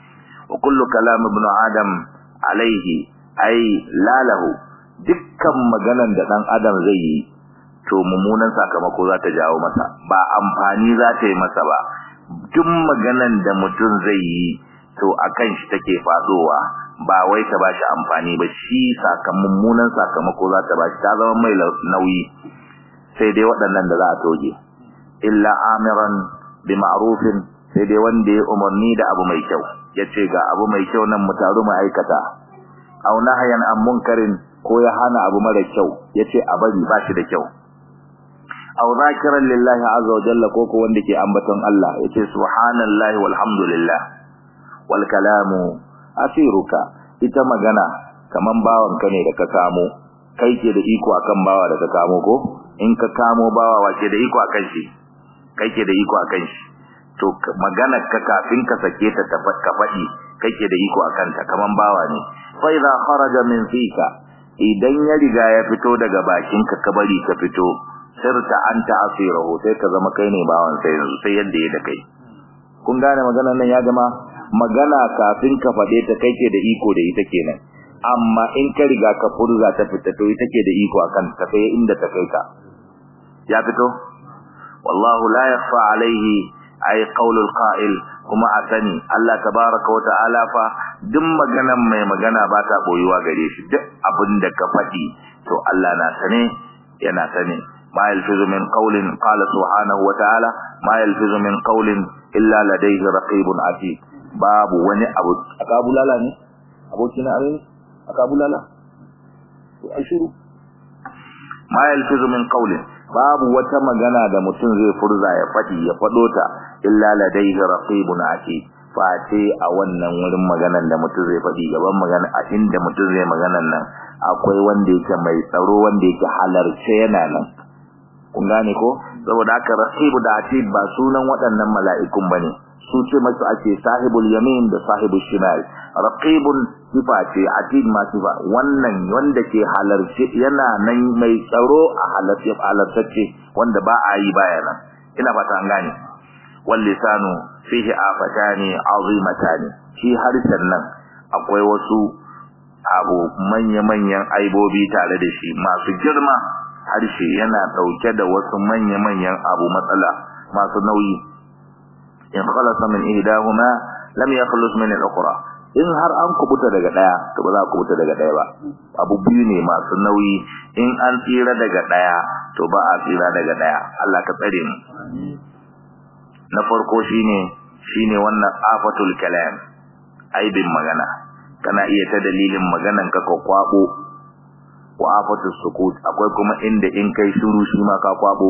wa kullu kalam ibn adam alaihi ai lalahu dukkan maganan da dan adam zai yi to mummunan sakamako za ta jawo masa ba amfani za ta yi masa ba duk maganan da mutum zai yi to akan shi take fadowa ba wai ta bashi amfani ba shi sakamakon mummunan sakamako za ta bashi ta zama mai nauyi sai dai waɗannan da za a toge illa amiran bi ma'rufin sai dai wanda ya umarni da abu mai kyau yace ga abu mai kyau nan mu taru mu aikata aw nahyan an munkarin ko ya hana abu mara kyau yace a bari ba shi da kyau aw zakiran lillahi azza wa jalla ko ko wanda ke ambaton Allah yace subhanallahi walhamdulillah wal kalamu asiruka ita magana kaman bawan ka ne da ka kamo kai ke da iko akan bawa da ka kamo ko in ka kamo bawa wace da iko akan shi kai ke da iko akan shi to magana ka kafin ka sake ta ta ka faɗi kai ke da iko akan ta kaman bawa ne fa idza kharaja min fika idan ya riga ya fito daga bakin ka ka bari ka fito sirta anta asirahu sai ka zama kai ne bawan sai yanzu sai yadda ya da kai kun gane magana nan ya jama magana kafin ka fade ta kai ke da iko da ita kenan amma in ka riga ka furza ta fita to ita ke da iko akan ta kai inda ta kai ka ya fito wallahu la yakhfa alaihi ay qaulul qa'il kuma a sani Allah tabaaraka wa ta'ala fa duk maganan mai magana ba ta boyuwa gare shi duk abinda ka fadi to Allah na sane yana sane ma yalfizu min qawlin qala subhanahu wa ta'ala ma yalfizu min qawlin illa ladayhi raqibun atid babu wani abu akabulala ne abokina arin akabulala to ashiru ma yalfizu min qawlin babu wata magana da mutum zai furza ya fadi ya fado ta illa ladayhi raqibun atid face a wannan wurin maganan da mutum zai fadi gaban magana a inda mutum zai maganan nan akwai wanda yake mai tsaro wanda yake halarce yana nan kun gane ko saboda haka raqibu da atid ba sunan waɗannan mala'ikun bane su ce masu ake sahibul yamin da sahibul shimal raqibun sifa ce atid ma sifa wannan wanda ke halarci yana nan mai tsaro a halarci halartacce wanda ba a yi baya nan ina fata an gane wal lisanu fihi afatani azimatani shi harshen nan akwai wasu abu manya-manyan aibobi tare da shi masu girma harshe yana dauke da wasu manya-manyan abu matsala masu nauyi in khalasa min ihdahuma lam yakhlus min al-ukhra in har an kubuta daga daya to ba za ku kubuta daga daya ba abu biyu ne masu nauyi in an tsira daga daya to ba a tsira daga daya Allah ka tsare mu na farko shine shine wannan afatul kalam aibin magana kana iya ta dalilin maganan ka ka kwabo wa afatus sukut akwai kuma inda in kai shiru shi ma ka kwabo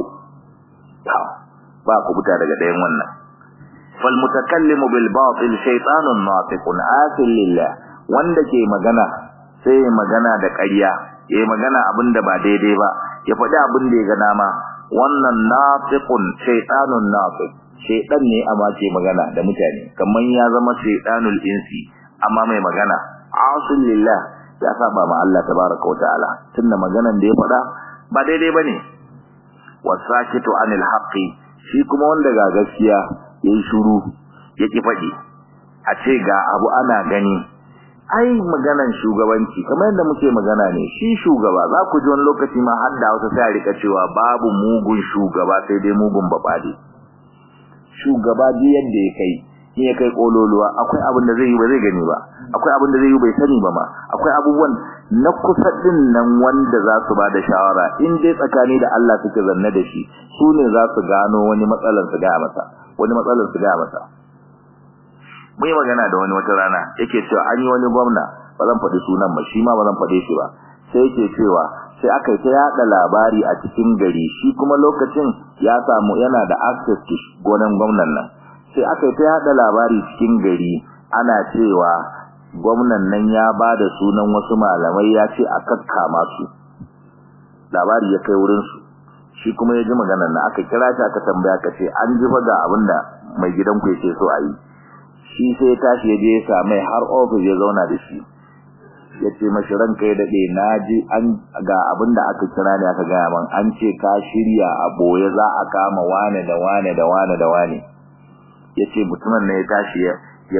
ba ku buta daga dayan wannan fal mutakallimu bil batil shaytanun natiqun asil lillah wanda ke magana sai magana da ƙarya yayi magana abinda ba daidai ba ya faɗi abin da ya ga dama wannan natiqun shaytanun natiq shaytan ne amma ke magana da mutane kaman ya zama shaytanul insi amma mai magana asil lillah ya saba ma Allah tabaaraka wa ta'ala tunda maganan da ya faɗa ba daidai bane wasakitu anil haqqi shi kuma wanda ga gaskiya yayi shiru yake faɗi a ce ga abu ana gani ai maganan shugabanci kamar yadda muke magana ne shi shugaba za ku ji wani lokaci ma har da wata sai a rika cewa babu mugun shugaba sai dai mugun babade shugaba ji yadda ya kai in ya kai kololuwa akwai abin da zai yi ba zai gani ba akwai abin da zai yi bai sani ba ma akwai abubuwan na kusa din nan wanda za su ba da shawara in dai tsakani da Allah suke zanne da shi su ne za su gano wani matsalar su gaya masa wani matsalar su gaya masa mun yi magana da wani wata rana yake cewa an yi wani gwamna ba zan faɗi sunan ba shi ma ba zan faɗe shi ba sai yake cewa sai aka yi ta yaɗa labari a cikin gari shi kuma lokacin ya samu yana da access to gonan gwamnan nan sai aka yi ta yaɗa labari cikin gari ana cewa gwamnan nan ya ba da sunan wasu malamai ya ce a kakkama su labari ya kai wurinsu shi kuma ya ji maganar na aka kira shi aka tambaya ka ce an ji ga abin da mai gidan ku yake so a yi shi sai ya tashi ya je ya samai har ofis ya zauna da shi ya ce mashi ranka ya daɗe na ji an ga abin da aka kira ne aka gaya man an ce ka shirya a boye za a kama wane da wane da wane da wane ya ce mutumin ne ya tashi ya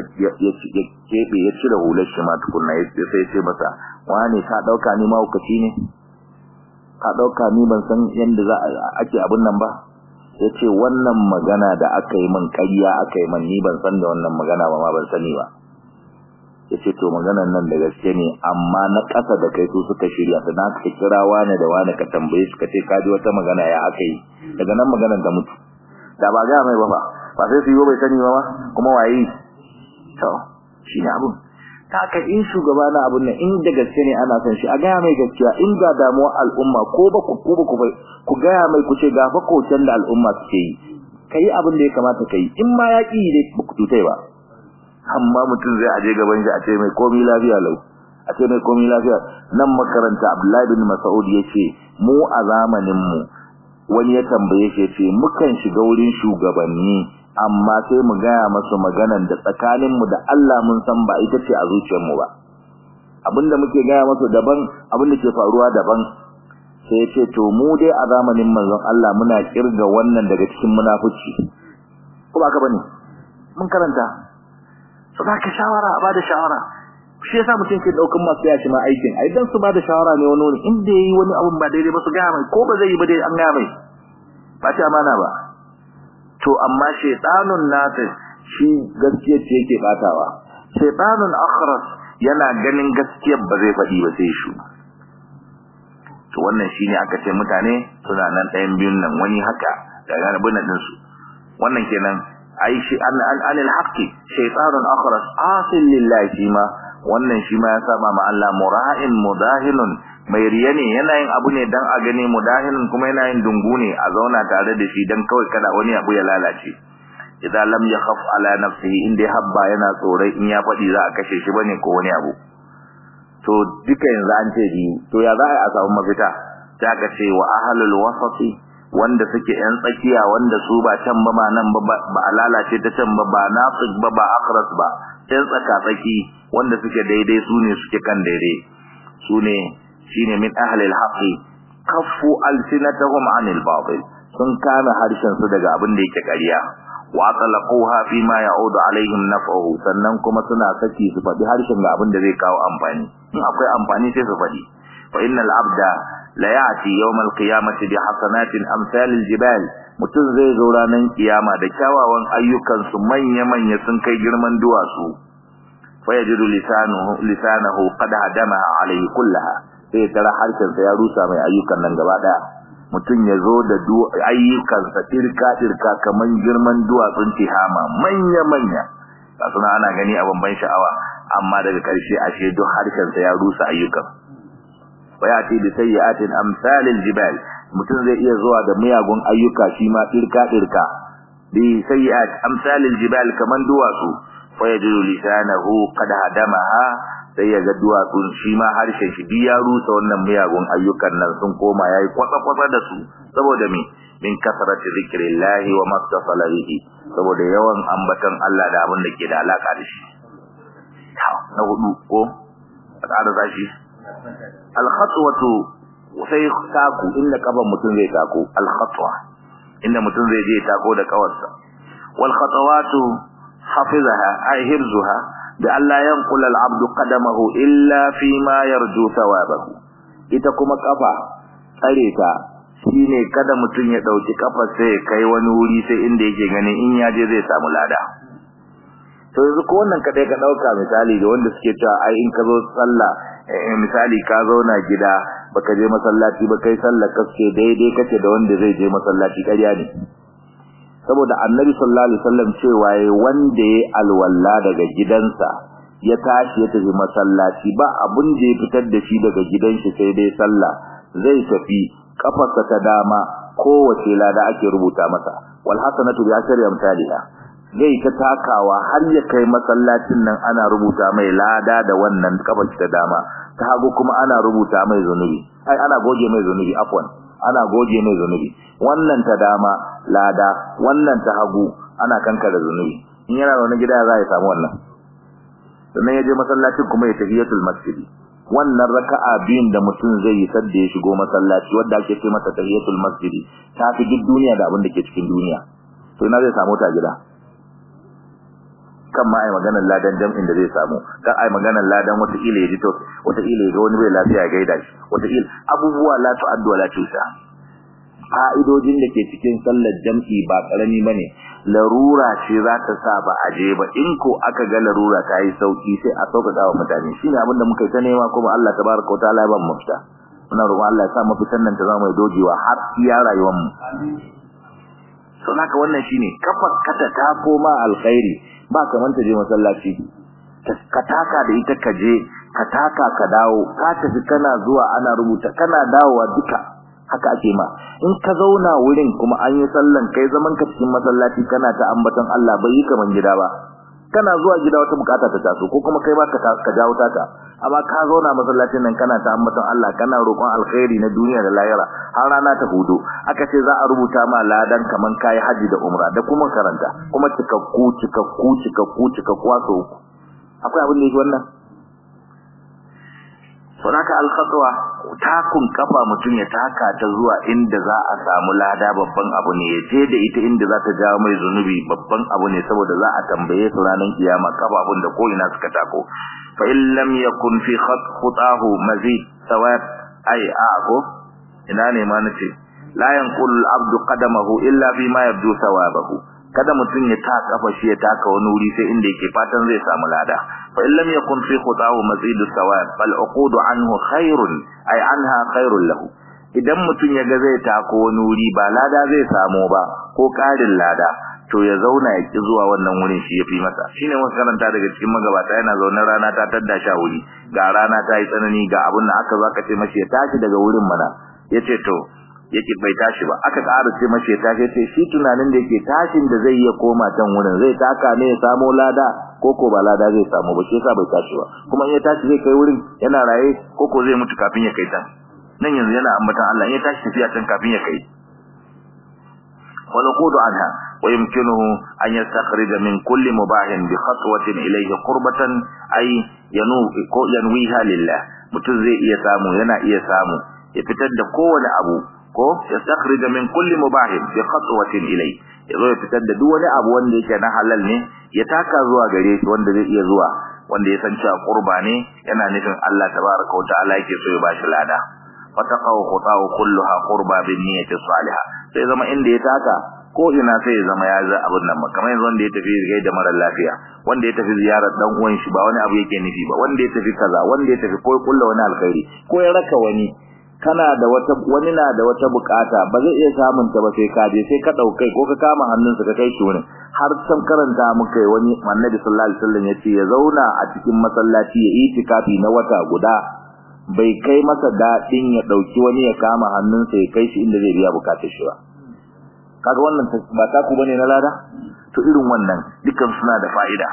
keɓe ya cire hular shi ma tukunna ya sai ya ce masa wane ka ɗauka ni mahaukaci ne ka ɗauka ni ban san yadda za ake abin nan ba ya ce wannan magana da aka yi min ƙarya aka yi min ni ban san da wannan magana ba ma ban sani ba ya ce to maganan nan da gaske ne amma na ƙasa da kai su suka shirya ta na ka kira wane da wane ka tambaye su ka ce ka ji wata magana ya aka yi daga nan maganan ta mutu da ba ga mai ba ba ba sai su yi bai sani ba ma kuma waye to shi ne abun ta haka in shugaba na abun nan in da gaske ne ana son shi a gaya mai gaskiya in ga damuwar al'umma ko ba ku ko ba ku ku gaya mai ku ce ga fa kocen da al'umma suke yi kai abin da ya kamata kai in ma ya ki dai ba ku tutai ba amma mutum zai aje gaban shi a ce mai komi lafiya lau a ce mai komi lafiya nan makaranta Abdullahi bin Mas'ud yace mu a zamanin mu wani ya tambaye shi yace mukan shiga wurin shugabanni amma sai mu gaya masu maganan da tsakanin mu da Allah mun san ba ita ce a zuciyar mu ba abinda muke gaya masu daban abinda ke faruwa daban sai yace to mu dai a zamanin manzon Allah muna kirga wannan daga cikin munafici ko ba ka bane mun karanta su ba ka shawara a bada shawara shi yasa mutum ke daukan masu yashi ma aikin ai dan su bada shawara ne wani wani inda yayi wani abun ba daidai ba su gaya mai ko ba zai yi ba dai an gaya mai ba ta amana ba to amma shaytanun nata shi gaskiya ce yake batawa shaytanun akhras yana ganin gaskiyar ba zai faɗi ba sai shi to wannan shine aka ce mutane suna nan ɗayan biyun nan wani haka daga rabin din su wannan kenan ai shi an an anil haqqi shaytanun akhras asil lillahi shima wannan shi ma ya saba ma Allah mura'in mudahinun mai riya ne yana yin abu ne dan a gane mudahinun kuma yana yin dungu ne a zauna tare da shi dan kawai kada wani abu ya lalace idan lam yakhaf ala nafsihi inda habba yana tsorai in ya fadi za a kashe shi bane ko wani abu to duka yanzu an ce biyu to ya za a samu mafita ta ka ce wa ahlul wasati wanda suke yan tsakiya wanda su ba can ba ma nan ba ba a lalace ta can ba ba nafiq ba ba akhras ba yan tsaka tsaki wanda suke daidai su ne suke kan daidai su ne shine min ahli al-haqi kaffu alsinatahum anil batil sun kame harshen su daga abin da yake ƙarya wa talaquha fi ma ya'udu alaihim naf'uhu sannan kuma suna saki su faɗi harshen ga abin da zai kawo amfani in akwai amfani sai su faɗi fa innal abda la ya'ti yawm al-qiyamati bi hasanatin amsal al-jibal mutum zai zo ranar kiyama da kyawawan ayyukan su manya manya sun kai girman duwatsu fa yajidu lisanuhu lisanahu qad hadamaha alayhi kullaha sai tara harshen sa ya rusa mai ayyukan nan gaba daya mutum ya zo da ayyukansa tirka-tirka kamar girman duwatsun tihama manya-manya ga suna ana gani a bamban sha'awa amma daga ƙarshe ashe duk harshensa ya rusa ayyukan wa ya ce da sayyatin amsalil jibal mutum zai iya zuwa da miyagun ayyuka shi ma tirka-tirka bi sayyat amsalil jibal kamar duwatsu fa yajidu lisanahu qad hadamaha sai ya ga duwatsun shi ma harshen shi biya rusa wannan miyagun ayyukan nan sun koma yayi kwatsa-kwatsa da su saboda me min kasarati zikrillahi wa mastasala bihi saboda yawan ambatan Allah da abin da ke da alaka da shi na hudu ko da zashi al khatwatu sai taku inda kaban mutum zai tako al khatwa inda mutum zai je tako da kawarsa wal khatawatu hafizaha ay hirzuha da Allah yanqul al-abdu qadamahu illa fi ma yarju thawabahu ita kuma kafa tsare ta shine kada mutun ya dauki kafar sai ya kai wani wuri sai inda yake ganin in yaje zai samu lada to yanzu ko wannan kadai ka dauka misali da wanda suke cewa ai in ka zo sallah misali ka zauna gida baka je masallaci ba kai sallah kaske daidai kace da wanda zai je masallaci ƙarya ne saboda annabi sallallahu alaihi wasallam cewa yayi wanda yayi alwalla daga gidansa ya tashi ya tafi masallaci ba abun da ya fitar da shi daga gidan shi sai dai sallah zai tafi kafarsa ta dama kowace lada ake rubuta masa wal hasanatu bi ashri amsalha zai ta takawa har ya kai masallacin nan ana rubuta mai lada da wannan kafar ta dama ta hagu kuma ana rubuta mai zunubi ai ana goge mai zunubi afwan ana goge mai zunubi wannan ta dama lada wannan ta hagu ana kankara zunubi in yana wani gida za ya samu wannan sannan ya je masallacin kuma ya tahiyatul masjid wannan raka'a biyun da mutum zai yi sadda ya shigo masallaci wanda ake ce masa tahiyatul masjid ta fi duk duniya da abin da ke cikin duniya to ina zai samu ta gida kan ma ai maganar ladan jam'in da zai samu kan ai maganar ladan wata ila ya ji to wata ila ya ga wani bai lafiya ya gaida shi wata ila abubuwa la tu'addu wa la tusa fa'idojin da ke cikin sallar jam'i ba karami bane larura ce za ta sa ba a je ba in ko aka ga larura ta yi sauki sai a sauƙaƙa wa mutane shine abin da muka yi ta nema kuma Allah tabaraka wa ta'ala ya ba mu mafita muna roƙon Allah ya sa mafitan nan ta zama mai dogewa har iya rayuwar mu sun haka wannan shine kafar kata ta koma alkhairi ba kaman ta je masallaci ka taka da ita ka je ka taka ka dawo ka tafi kana zuwa ana rubuta kana dawowa duka haka ake ma in ka zauna wurin kuma an yi sallan kai zaman ka cikin masallaci kana ta ambaton Allah bai yi kaman gida ba kana zuwa gida wata bukata ta taso ko kuma kai ba ka ka jawo taka amma ka zauna masallacin nan kana ta ambaton Allah kana roƙon alkhairi na duniya da lahira har rana ta hudu aka ce za a rubuta ma ladan kaman kai haji da umra da kuma karanta kuma cikakku cikakku cikakku cikakku wato akwai abin da yake wannan Sauraka alkhatwa takun kafa mutum ya taka ta zuwa inda za a samu lada babban abu ne ya je da ita inda za ta jawo mai zunubi babban abu ne saboda za a tambaye su ranar kiyama kafafun da ko'ina suka tako fa in lam yakun fi khutahu mazid sawab ay ako ina ne ma nace la yanqul al-abdu qadamahu illa fi ma yabdu sawabahu kada mutum ya ta kafa shi ya taka wani wuri sai inda yake fatan zai samu lada fa in lam yakun fi khutahu mazid sawab bal uqudu anhu khairun ay anha khairun lahu idan mutum ya ga zai tako wani wuri ba lada zai samu ba ko karin lada to ya zauna ya ki zuwa wannan wurin shi yafi masa shine mun karanta daga cikin magabata yana zaune rana ta tadda sha wuri ga rana ta yi tsanani ga abun da aka zaka ce mashi ya tashi daga wurin mana yace to yake bai tashi ba aka ƙara ce mashi ya tashi sai shi tunanin da yake tashin da zai iya koma can wurin zai taka ne ya samu lada ko ko ba lada zai samu ba shi yasa bai tashi ba kuma in ya tashi zai kai wurin yana raye ko ko zai mutu kafin ya kai can nan yanzu yana ambatan Allah in ya tashi tafiya can kafin ya kai والوقود عنها ويمكنه أن يستخرج من كل مباح بخطوة إليه قربة أي ينويها لله متزي إيسامو ينا إيسامو يفتد قوة أبو ko ya stakhrija min kulli mubahin bi khatwatin ilay yazo ya fitar da duk wani abu wanda yake na halal ne ya taka zuwa gare shi wanda zai iya zuwa wanda ya san cewa qurba ne yana nufin Allah tabaaraka wa ta'ala yake so ya bashi lada fataqaw khutahu kulluha qurba bin niyyati salihah sai zama inda ya taka ko ina sai ya zama ya za abun nan kamar yanzu wanda ya tafi gai da mara lafiya wanda ya tafi ziyarar dan uwan shi ba wani abu yake nufi ba wanda ya tafi kaza wanda ya tafi ko kullu wani alkhairi ko ya raka wani kana da wata wani na da wata bukata ba zai iya samun ta ba sai ka je sai ka daukai ko ka kama hannunsa ka kai shi wurin har san karanta muka yi wani annabi sallallahu alaihi wasallam yace ya zauna a cikin masallaci ya itikafi na wata guda bai kai masa dadin ya dauki wani ya kama hannunsa ya kai shi inda zai biya bukatar shi ba kaga wannan ba ta ku bane na lada to irin wannan dukan suna da fa'ida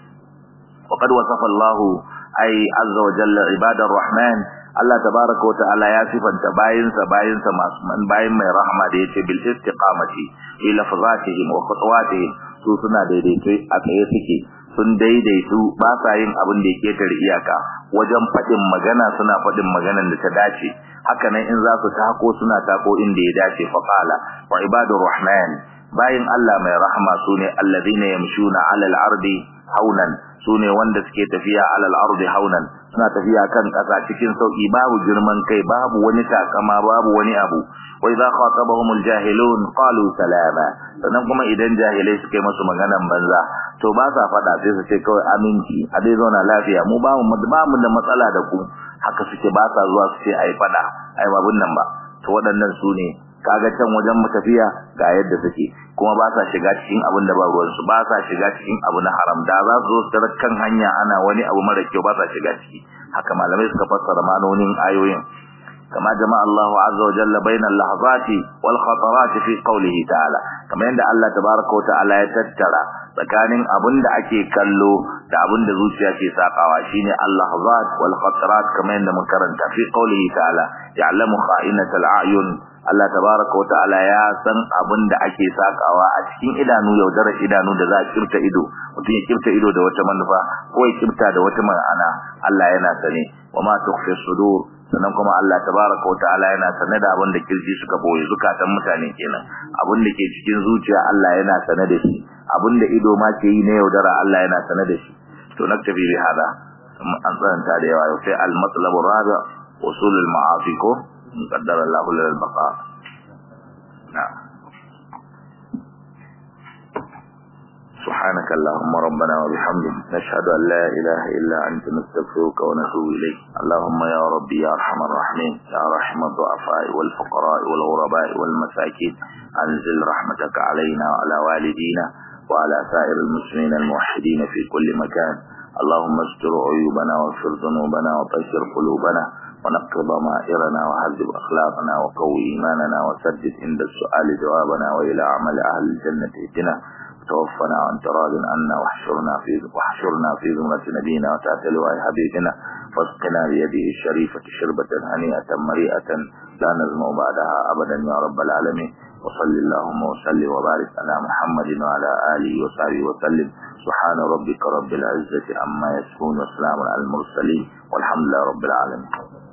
وقد وصف الله أي عز وجل عباد الرحمن Allah tabaraka wata'ala ya sifanta bayinsa bayinsa masu man bayin mai rahama da yace bil istiqamati fi lafzatihim wa khutuwatihim su suna daidaito a tsaye suke sun daidaitu ba sa yin abin da yake tar iyaka wajen fadin magana suna fadin maganar da ta dace haka nan in za su tako suna tako inda ya dace fa qala wa ibadur rahman bayin Allah mai rahama sune alladhina yamshuna 'ala al-ardi haunan sune wanda suke tafiya 'ala al-ardi haunan suna tafiya kan kasa cikin sauki babu girman kai babu wani takama babu wani abu wa idza khatabahumul jahilun qalu salama sannan kuma idan jahilai suka yi musu maganan banza to ba sa fada sai su ce kawai aminci a dai zauna lafiya mu ba mu ba mu da matsala da ku haka suke ba sa zuwa su ce ai fada ai babun nan ba to waɗannan su ne kaga can wajen matafiya ga yadda suke kuma ba sa shiga cikin abin da ba ruwansu ba sa shiga cikin abu na haram da za su zo su kan hanya ana wani abu mara kyau ba sa shiga ciki haka malamai suka fassara manonin ayoyin kama jama'a Allah azza wa jalla bainal lahzati wal khatarat fi qawlihi ta'ala kamar yadda Allah tabaaraka wa ta'ala ya tattara tsakanin abin da ake kallo da abin da zuciya ke sakawa shine al-lahzat wal khatarat kamar yadda mun karanta fi qawlihi ta'ala ya'lamu kha'inatal a'yun Allah tabaraka wata'ala ya san abin da ake sakawa a cikin idanu yaudara idanu da za a kirta ido mutum ya kirta ido da wata manufa ko ya kirta da wata ma'ana Allah yana sane wa ma tukhfi sudur sannan kuma Allah tabaraka wata'ala yana sane da abin da kirji suka boye zukatan mutane kenan abin da ke cikin zuciya Allah yana sane da shi abin da ido ma ke yi na yaudara Allah yana sane da shi to naktabi bi hada an tsanta da yawa sai al-matlabu rabi usulul ma'afi ko قدر الله لنا البقاء نعم سبحانك اللهم ربنا وبحمدك نشهد أن لا إله إلا أنت نستغفرك ونتوب إليك اللهم يا ربي يا أرحم الراحمين يا رحم الضعفاء والفقراء والغرباء والمساكين أنزل رحمتك علينا وعلى والدينا وعلى سائر المسلمين الموحدين في كل مكان اللهم استر عيوبنا واغفر ذنوبنا وطهر قلوبنا ونقض ضمائرنا وهذب أخلاقنا وقوي إيماننا وسدد عند السؤال جوابنا وإلى عمل أهل الجنة اهدنا توفنا وانت راض عنا واحشرنا في واحشرنا في زمرة نبينا وتحت لواء حبيبنا واسقنا بيده الشريفة شربة هنيئة مريئة لا نزمع بعدها أبدا يا رب العالمين وصل اللهم وسلم وبارك على محمد وعلى آله وصحبه وسلم سبحان ربك رب العزة عما يصفون وسلام على المرسلين والحمد لله رب العالمين